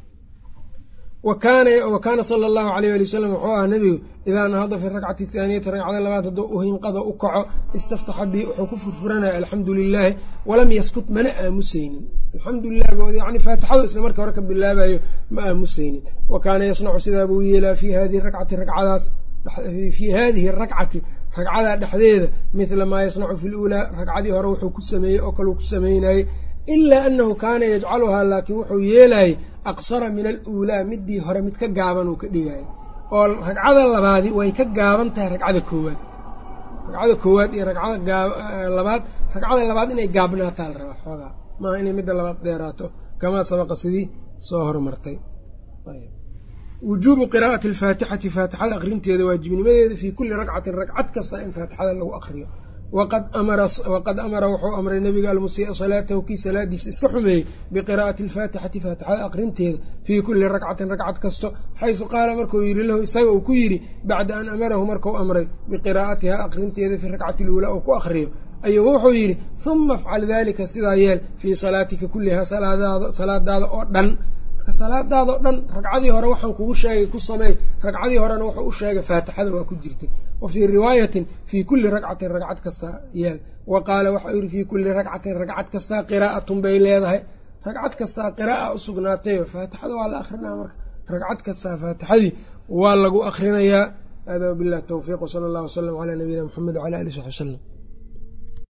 wa kaana sala allahu alayh ali wasalam wuxuu ahaa nebigu idaa nahada fi rakcati athaaniyati ragcada labaad hadduu u hinqado u kaco istaftaxa bi wuxuu ku furfuranaya alxamdu lilaahi walam yaskut mana aamusaynin alxamdu lilah yani faatixadu isla markii hore ka bilaabayo ma aamusaynin wa kaana yasnacu sidaa buu yeelaa fi hadihi rakcati ragcadaas fii hadihi rakcati ragcadaa dhexdeeda midla maa yasnacu fi luulaa ragcadii hore wuxuu ku sameeyey oo kaleu ku sameynayey ilaa anahu kaana yajcaluhaa laakiin wuxuu yeelayay aqsara min aluulaa midii hore mid ka gaaban uu ka dhigaayo oo ragcada labaadi way ka gaaban tahay ragcada koowaad ragcada koowaad iyo ragcada labaad ragcada labaad inay gaabnaataa la rabaa xoogaa maaha inay midda labaad dheeraato kamaa sabaqa sidii soo hormartay wujuubu qiraa'ati alfaatixati faatixada aqrinteeda waajibnimadeeda fii kulli ragcatin ragcad kasta in faatixada lagu aqriyo waqad amara wuxuu amray nabiga almusii'a salaatahu kii salaadiisa iska xumeeyey biqiraa'ati alfaatixati faatixada aqrinteeda fii kulli ragcatin ragcad kasto xaysu qaala markuu yidhi lahu isaga uu ku yidhi bacda an amarahu markuu amray biqiraa'atihaa aqrinteeda fi rakcati luulaa uu ku aqriyo ayuu wuxuu yidhi huma afcal dalika sidaa yeel fii salaatika kullihaa salaadaada oo dhan marka salaadaada oo dhan ragcadii hore waxaan kugu sheegay ku sameey ragcadii horena wuxuu u sheegay faatixada waa ku jirtay wa fii riwaayatin fii kulli ragcatin ragcad kasta yeel wa qaala waxau yidhi fii kulli ragcatin ragcad kastaa qiraa'atun bay leedahay ragcad kastaa qiraa'a u sugnaatayo faatixada waa la akrinaa marka ragcad kastaa faatixadii waa lagu akrinayaa hada wabilah towfiiq wsala allah wasalam calaa nabiyina mxamed wcala alih saxbi wslam